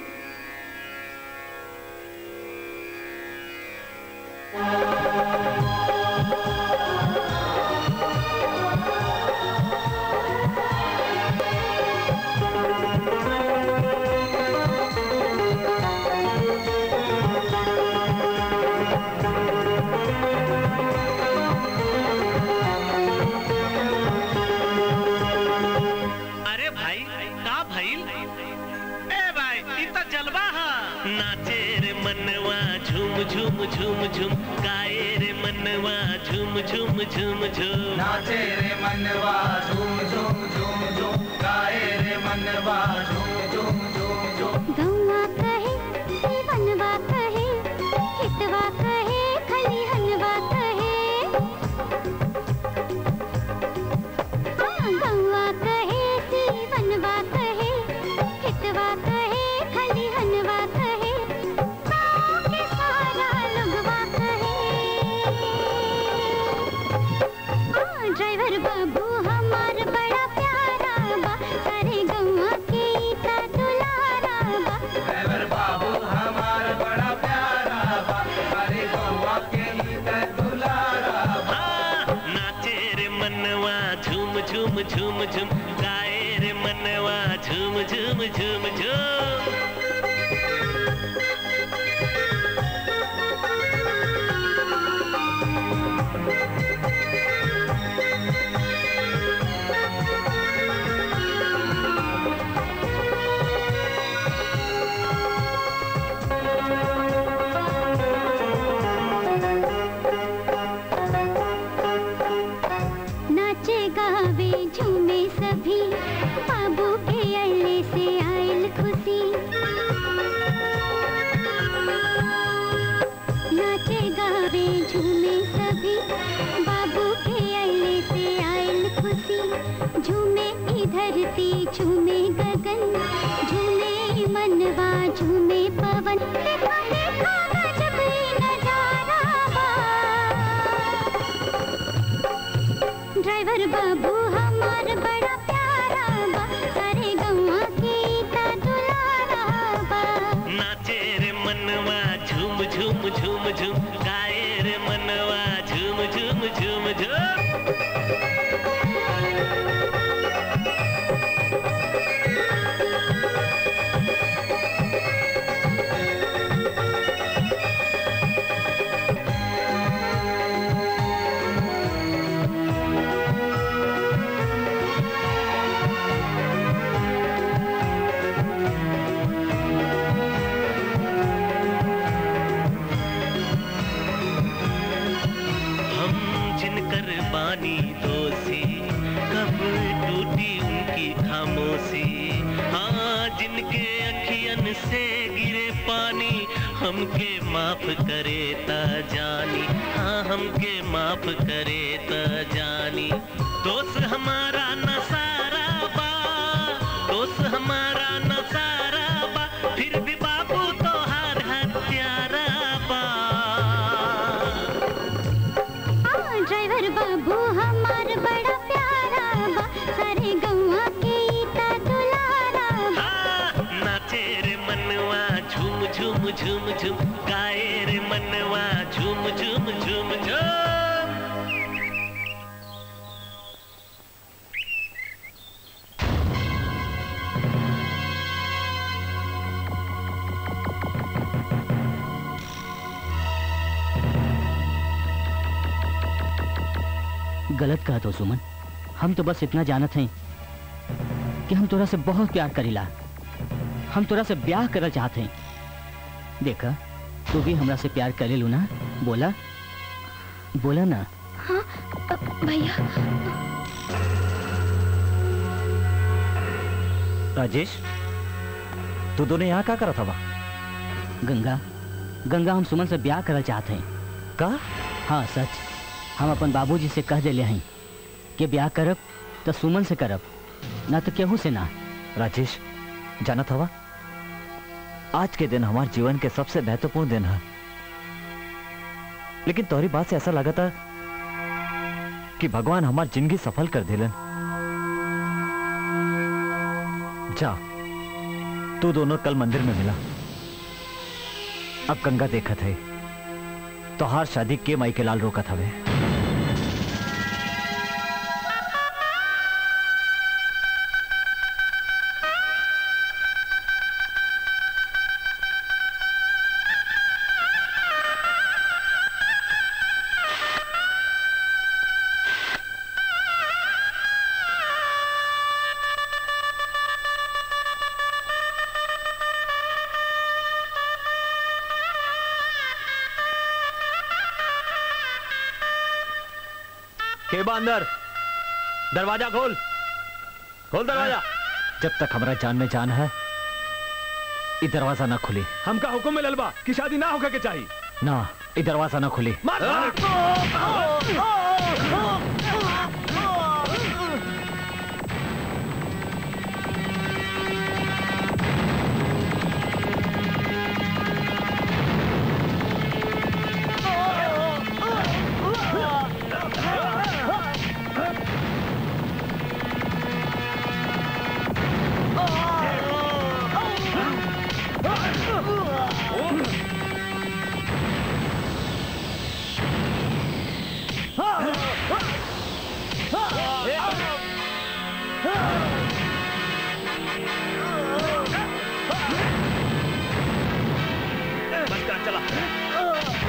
अरे भाई का भइल ए भाई ई त जलवा हा नाचे रे मनवा झूम झूम झूम झूम गाए रे मनवा झूम झूम झूम झूम नाचे रे मनवा झूम झूम झूम झूम गाए रे मनवा झूम झूम झूम झूम गौवा कहे सीवनवा कहे हितवा कहे खलिहनवा कहे हाँ, गौवा कहे सीवनवा कहे हितवा कहे खलिहनवा कहे गाँव के सारा लोगवा कहे हाँ, ड्राइवर बाबू हमार बड़ा प्यारा बा सारे गौवा के इता दुलारा बा ड्राइवर बाबू हमार बड़ा प्यारा बा अरे गौवा के ही ते दुलारा बा नाचे रे मनवा झूम झूम झूम झूम गाए रे मनवा झूम झूम झूम झूम नाचे गावे झूमे सभी बाबू के अल्ले से आयल खुशी नाचे गावे झूमे सभी बाबू के अल्ले से आयल खुशी झूमे ई धरती झूमे गगन झूमे मनवा झूमे पवन देखो देखो गजब ई नजारा बा ड्राइवर बाबू हमार बड़ा प्यारा बा सारे गौवा के इता दुलारा बा नाचे रे मनवा झूम झूम झूम झूम गाए रे मनवा झूम झूम झूम झूम हम जिनकर बानी दोषी कब टूटी उनकी खामोशी हाँ जिनके अखियन से गिरे पानी हमके माफ करे ता जानी हाँ हमके माफ करे ता जानी दोस्त हमारा नसारा बा दोस्त हमारा नसारा बा फिर भी बाबू तो हर हत्यारा बा हाँ, ड्राइवर बाबू हमार बड़ा प्यारा बा सारे गौवा के इता दुलारा बा नाचे रे मनवा झूम झूम झूम झूम गाए रे मनवा झूम झूम झूम झूम गलत कहा तो सुमन हम तो बस इतना जानत हैं कि हम तोरा से बहुत प्यार करीला हम तोरा से ब्याह करल चाहते हैं देखा तू भी हमरा से प्यार करे लू ना बोला बोला ना हाँ अ, भैया राजेश तू दोनों यहाँ क्या करा था वहाँ गंगा गंगा हम सुमन से ब्याह करल चाहते हैं का हाँ सच हम अपन बाबूजी से कह दिले हैं कि ब्याह करब तो सुमन से करब ना तो केहू से ना राजेश जाना था आज के दिन हमारे जीवन के सबसे महत्वपूर्ण दिन है लेकिन तोहरी बात से ऐसा लगा था कि भगवान हमार जिंदगी सफल कर दिलन जा तू दोनों कल मंदिर में मिला अब गंगा देखत है तो हार शादी के माई के लाल रोकत हवे के बा अंदर दरवाजा खोल खोल दरवाजा जब तक हमारा जान में जान है ये दरवाजा ना खुली हमका हुक्म में ललबा कि शादी ना होकर के चाहिए ना ये दरवाजा ना खुली मार बस कर चला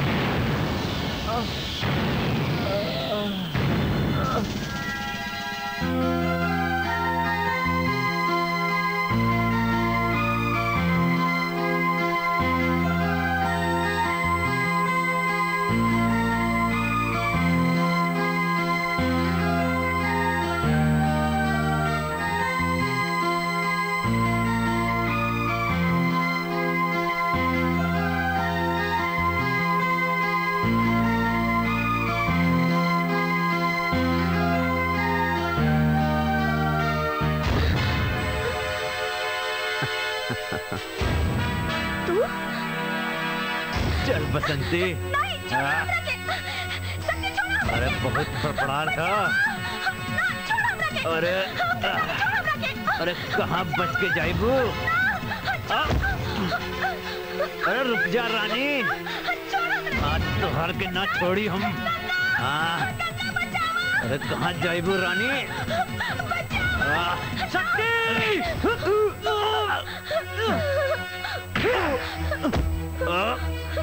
तू चल बसंती हाँ? अरे बहुत फड़फड़ार था अरे अरे कहाँ बच के जाइबू आ? अरे रुक जा रानी आज तो हर के ना छोड़ी हम हाँ अरे कहाँ जाइबू रानी आ, शक्ति आ,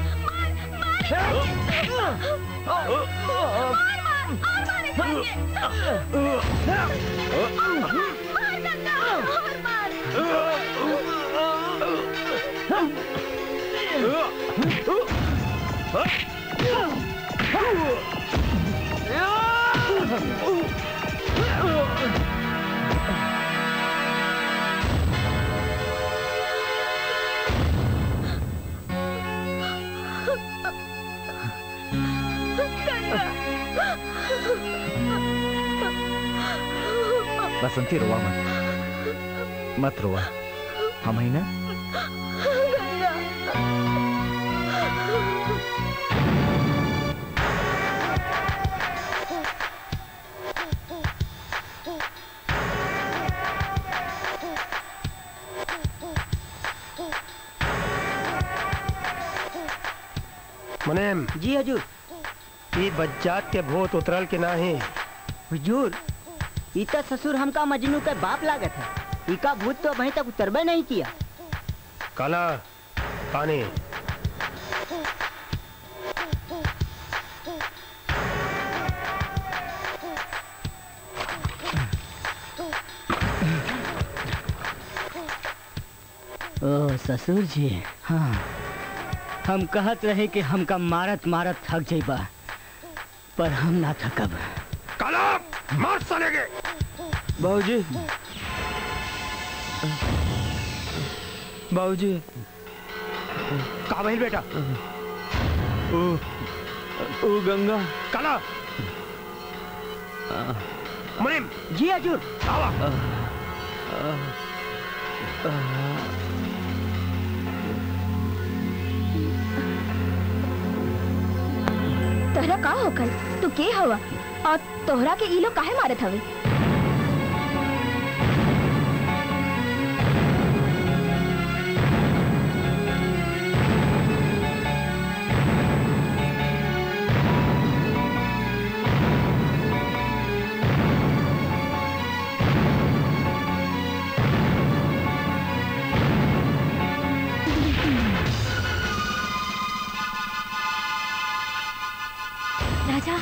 बसंती रोवा मत मत रोवा हम ही ना मुनेम जी हजूर ई बज्जात के भूत उतरल के नाही हुजूर इता ससुर हमका मजनू का बाप लागत है इका भूत तो अभी तक उतरबे नहीं किया काला पानी ओ ससुर जी हाँ हम कहत रहे कि हमका मारत मारत थक जाइबा पर हम ना थकब काला मार साले के बाबूजी बाबूजी कहा भइल बेटा ओ ओ गंगा काला मुनीम जी हजूर आवा तहरा का हो कल तू के हवा और तोहरा के ई लोग काहे मारत हवे राजा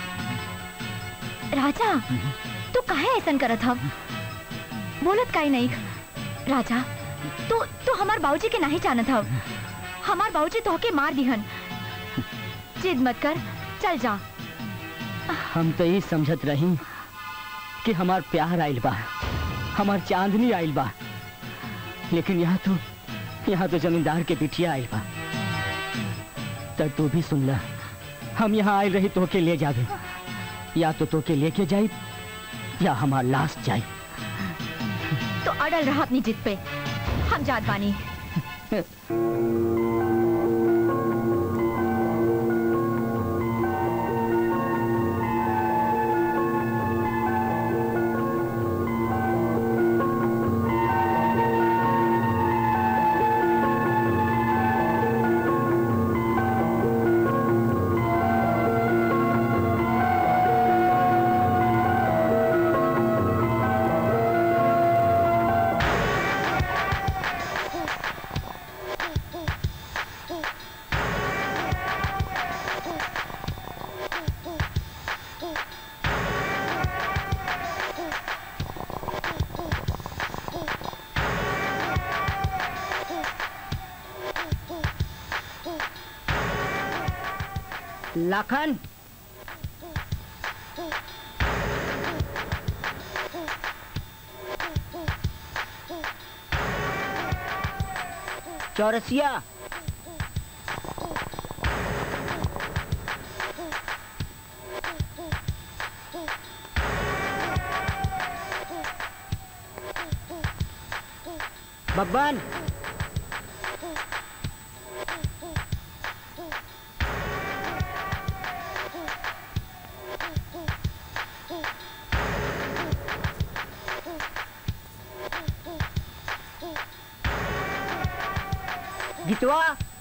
राजा तू काहे ऐसन करत हव बोलत काहे नहीं राजा तू तू हमार बाबूजी के नहीं जानत हव हमार बाबूजी तोहके मार दिहन जिद मत कर चल जा हम तो ये समझत रही कि हमार प्यार आइल बा हमार चांदनी आइल बा लेकिन यहाँ तो यहाँ तो जमींदार के पिटिया आइल बा तब तू भी सुन ला हम यहाँ आए रही तो के ले जाबे या तो तो के लेके जाई या हमार लाश जाई तो अड़ल रहा अपनी जिद पे हम जात बानी लखन चौरसिया बब्बन गीतवा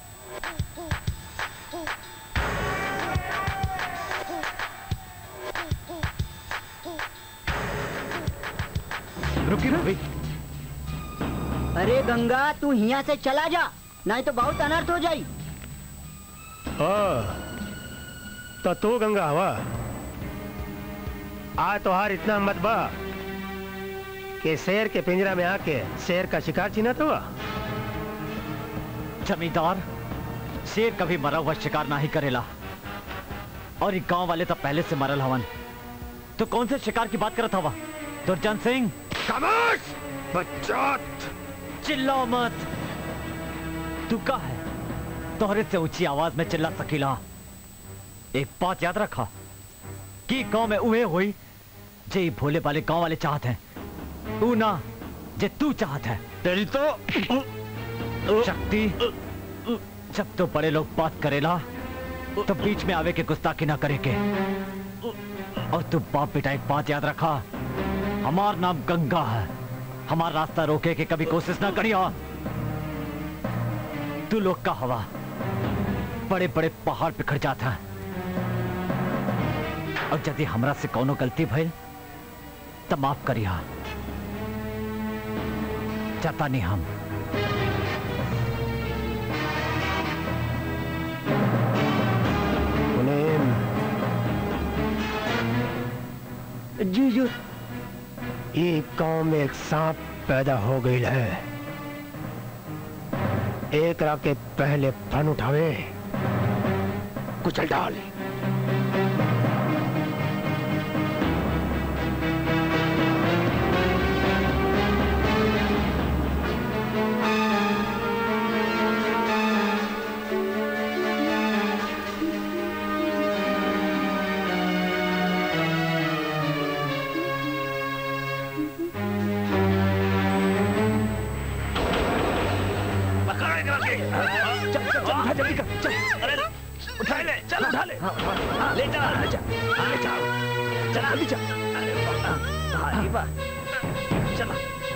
रुकी भाभी अरे गंगा तू यहाँ से चला जा नहीं तो बहुत अनर्थ हो जाई ओ तो तू गंगा हवा आज तोहार इतना मत बा कि शेर के पिंजरा में आके शेर का शिकार चिन्हत हुआ जमींदार शेर कभी मरा हुआ शिकार नहीं करेला और ये गांव वाले तो पहले से मरल हवन तो कौन से शिकार की बात करत हवा दुर्जन सिंह खामोश बच्चोत चिल्लाओ मत तू का है तोहरे से ऊंची आवाज में चिल्ला सकीला एक बात याद रखा कि गांव में उहे हुई जे ई भोले वाले गांव वाले चाहते हैं तू ना जे तू चाहत है तेरी तो शक्ति जब तो बड़े लोग बात करेला तो बीच में आवे के गुस्ताखी ना करे के और तू बाप बेटा एक बात याद रखा हमार नाम गंगा है हमारा रास्ता रोके के कभी कोशिश ना करियो तू लोग का हवा बड़े बड़े पहाड़ बिखर जाता है और यदि हमरा से कोनो गलती भइल तो माफ करिया जाता नहीं हम मुनीम जी जी ये गांव में एक सांप पैदा हो गई है एक रात के पहले फन उठावे कुचल डाल चल चल चल उठा जल्दी कर चल अरे उठा ले चल उठा ले ले जा ले जा ले जा चल जल्दी चल अरे वाह भारी वाह चलो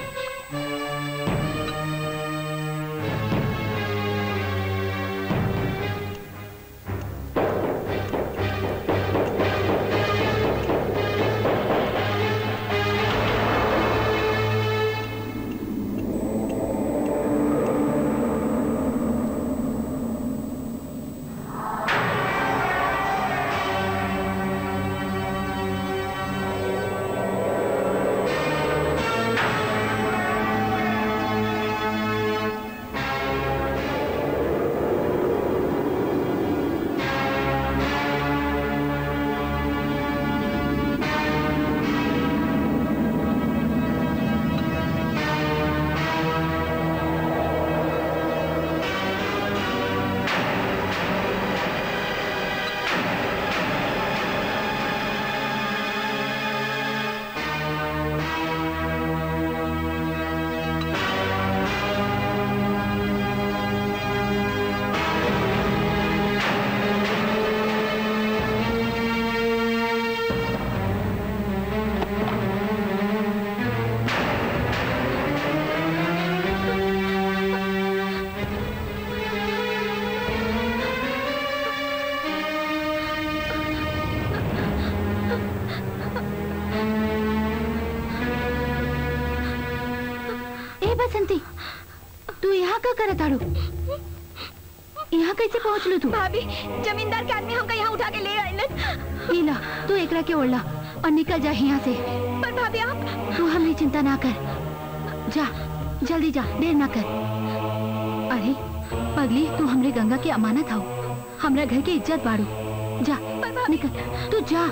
ए बसंती तू यहाँ का करत आड़ू यहाँ कैसे पहुँच लू तू भाभी जमींदार के आदमी हमका यहाँ उठा के ले आइलन नीला तू एकरा के ओढ़ला और निकल जा यहाँ से पर भाभी आप तू हमरी चिंता ना कर जा जल्दी जा देर ना कर अरे पगली तू हमरे गंगा की अमानत हो हमरा घर की इज्जत बाड़ू जा निकल तू जा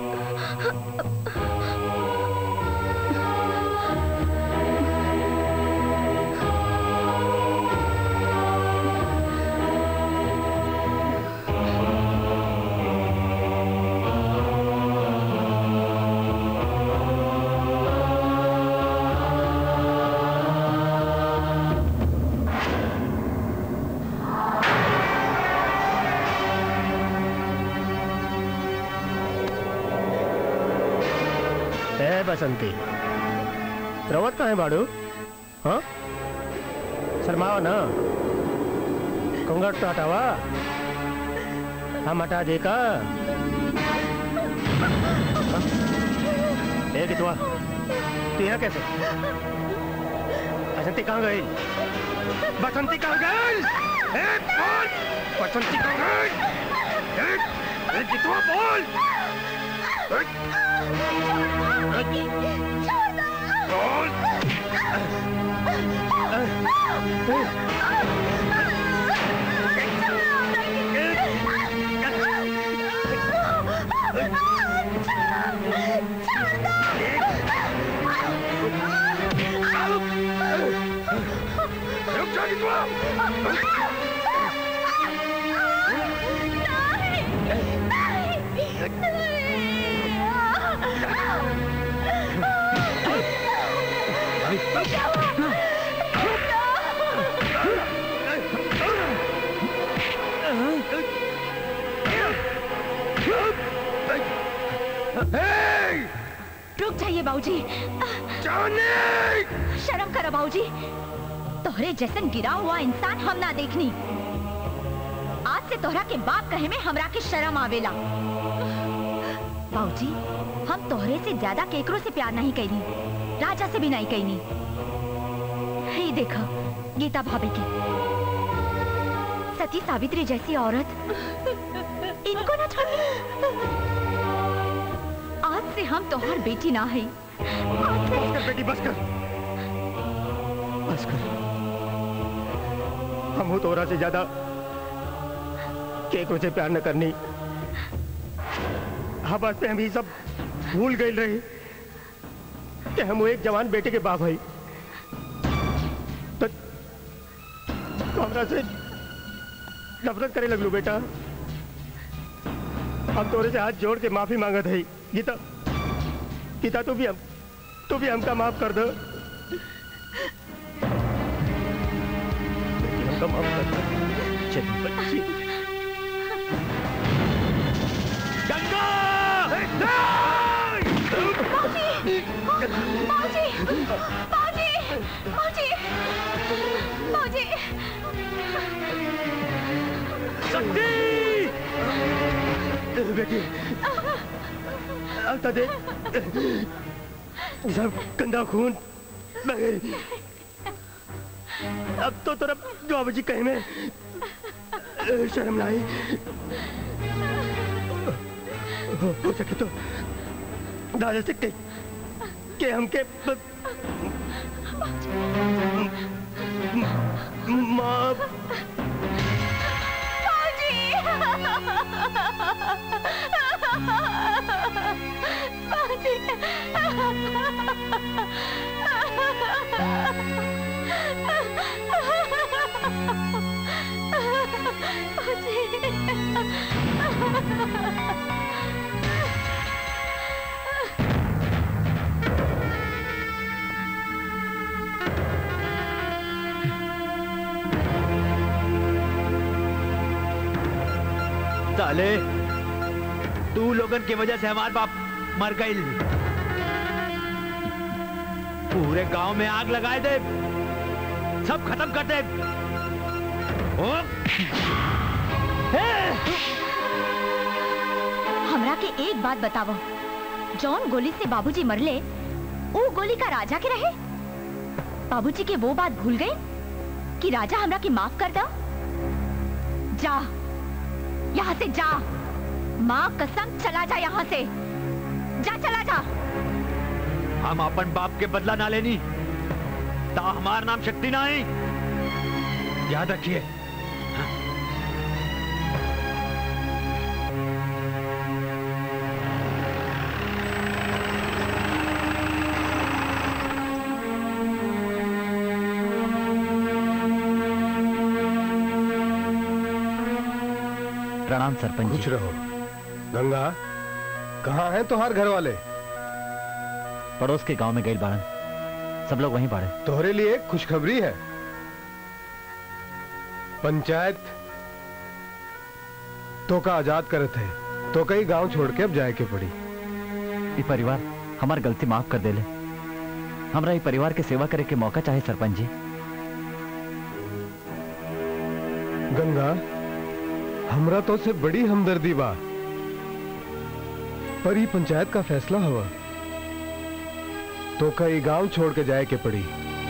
ए बसंती रवत कहाँ है बाड़ू हाँ शर्माओ ना घूंघट तो हटावा हम हटा दे का हाँ? ए कितवा तू यहाँ कैसे बसंती कहाँ गई बसंती कहाँ गई ए बोल बसंती कहाँ गई ए, ए कितवा बोल ए, रुक जाइए बाबूजी शर्म करो बाबूजी तोहरे जैसन गिरा हुआ इंसान हम ना देखनी आज से तोहरा के बाप कहे में हमरा के शर्म आवेला बाबूजी हम तोहरे से ज्यादा केकरो से प्यार नहीं कैनी राजा से भी नहीं कैनी हे देखो गीता भाभी की सती सावित्री जैसी औरत इनको ना छोड़ी आज से हम तोहर बेटी ना है बस कर बेटी बस कर बस कर हम हो तोरा से ज्यादा केकरो से प्यार न करनी हाँ बस पे हम ये सब भूल गए रहे कि हम वो एक जवान बेटे के बाप है तो तो हमरा से नफरत करे लगलू बेटा हम तोरे से हाथ जोड़ के माफी मांगत है गीता गीता तू भी हम तू भी हमका माफ कर दो हमका माफ कर दो चल बच्ची गंगा बाबूजी बाबूजी बाबूजी बाबूजी शक्ति बेटी आता दे सब गंदा खून बह गई अब तो तेरा बाबूजी कहे में शर्म नहीं हो, हो सके तो दादा से के, के हमके ब- माँ साले तू लोगन की वजह से हमारे बाप मर गई पूरे गांव में आग लगाए दे सब खत्म कर दे ओ, हमरा के एक बात बतावो जौन गोली से बाबूजी मरले वो गोली का राजा के रहे बाबूजी के वो बात भूल गए कि राजा हमरा के माफ कर दो जा यहाँ से जा माँ कसम चला जा यहाँ से जा चला जा हम अपन बाप के बदला ना लेनी ता हमारा नाम शक्ति ना है याद रखिए प्रणाम सरपंच कुछ रहो गंगा कहाँ हैं तुम्हार घर वाले पड़ोस के गांव में गई बाड़न सब लोग वहीं बाड़े तोहरे लिए एक खुशखबरी है पंचायत तो का आजाद करत है तो कई गांव छोड़ के अब जाए के पड़ी ये परिवार हमार गलती माफ कर देले हमरा ये परिवार के सेवा करे के मौका चाहे सरपंच जी गंगा हमरा तो से बड़ी हमदर्दी बा पर ही पंचायत का फैसला हुआ तो कई गांव छोड़ के जाए के पड़ी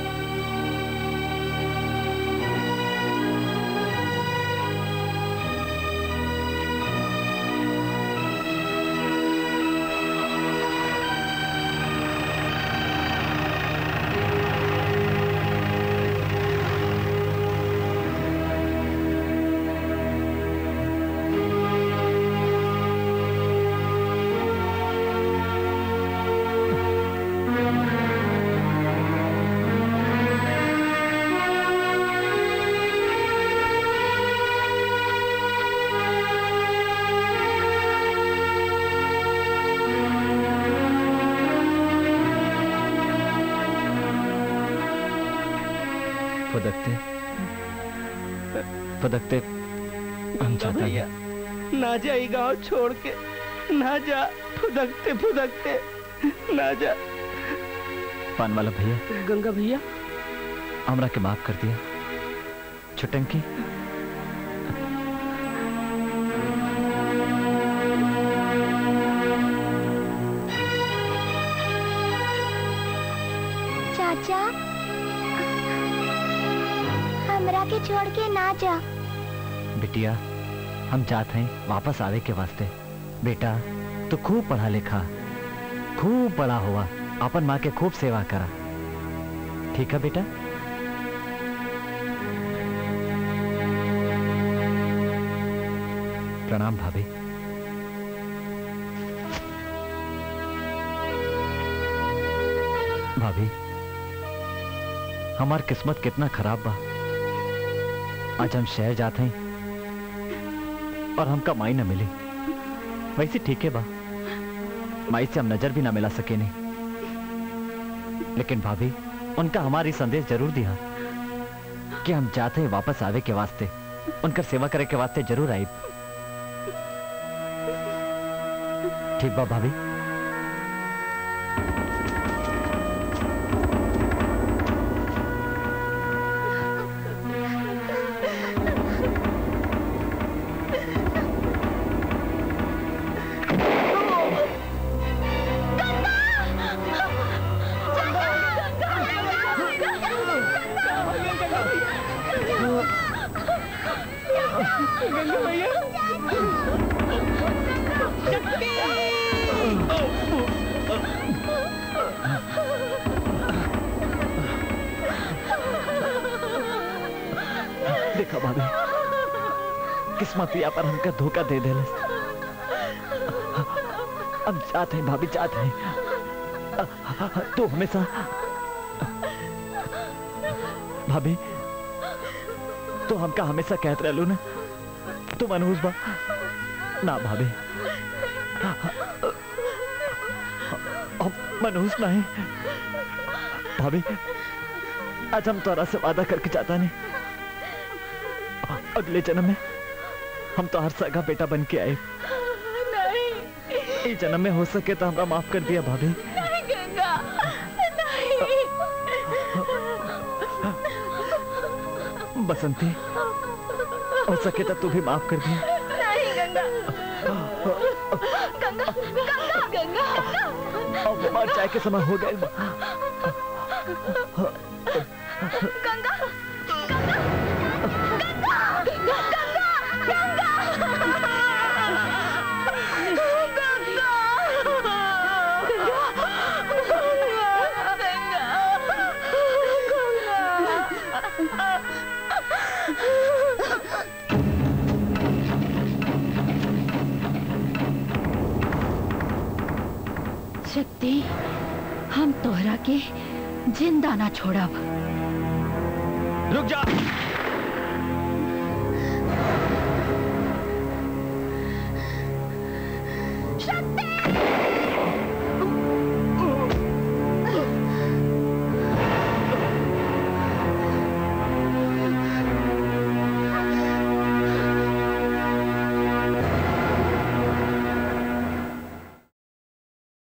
फुदकते फुदकते हम चाहता भैया हैं ना जा ये गांव छोड़ के ना जा फुदकते फुदकते ना जा पान वाला भैया गंगा भैया हमरा के माफ कर दिया छुटंकी चाचा हमरा के छोड़ के ना जा बिटिया हम चाहते हैं वापस आवे के वास्ते बेटा तू खूब पढ़ा लिखा खूब बड़ा हुआ अपन माँ के खूब सेवा करा ठीक है बेटा प्रणाम भाभी भाभी हमार किस्मत कितना खराब बा आज हम शहर जाते हैं और हमका माई न मिली वैसे ठीक है बा माई से हम नजर भी ना मिला सके नहीं लेकिन भाभी उनका हमारी संदेश जरूर दिया कि हम चाहते हैं वापस आवे के वास्ते उनकर सेवा करे के वास्ते जरूर आई ठीक बा भाभी भाभी किस्मतिया पर हमका धोखा दे दे हम चाहते हैं भाभी चाहते हैं तो हमेशा भाभी तो हमका हमेशा कहते रहलू ना तुम मनहूस बा ना भाभी हम मनहूस नहीं भाभी आज हम तोरा से वादा करके चाहता नहीं अगले जन्म में हम तो हर सगा बेटा बन के आए नहीं इस जन्म में हो सके तो हमरा माफ कर दिया भाभी नहीं गंगा नहीं बसंती हो सके तो तू भी माफ कर दिया नहीं गंगा गंगा गंगा गंगा अब मर जाए के समय हो गए गंगा गंगा गंगा शक्ति हम तोहरा के जिंदा ना छोड़ब रुक जा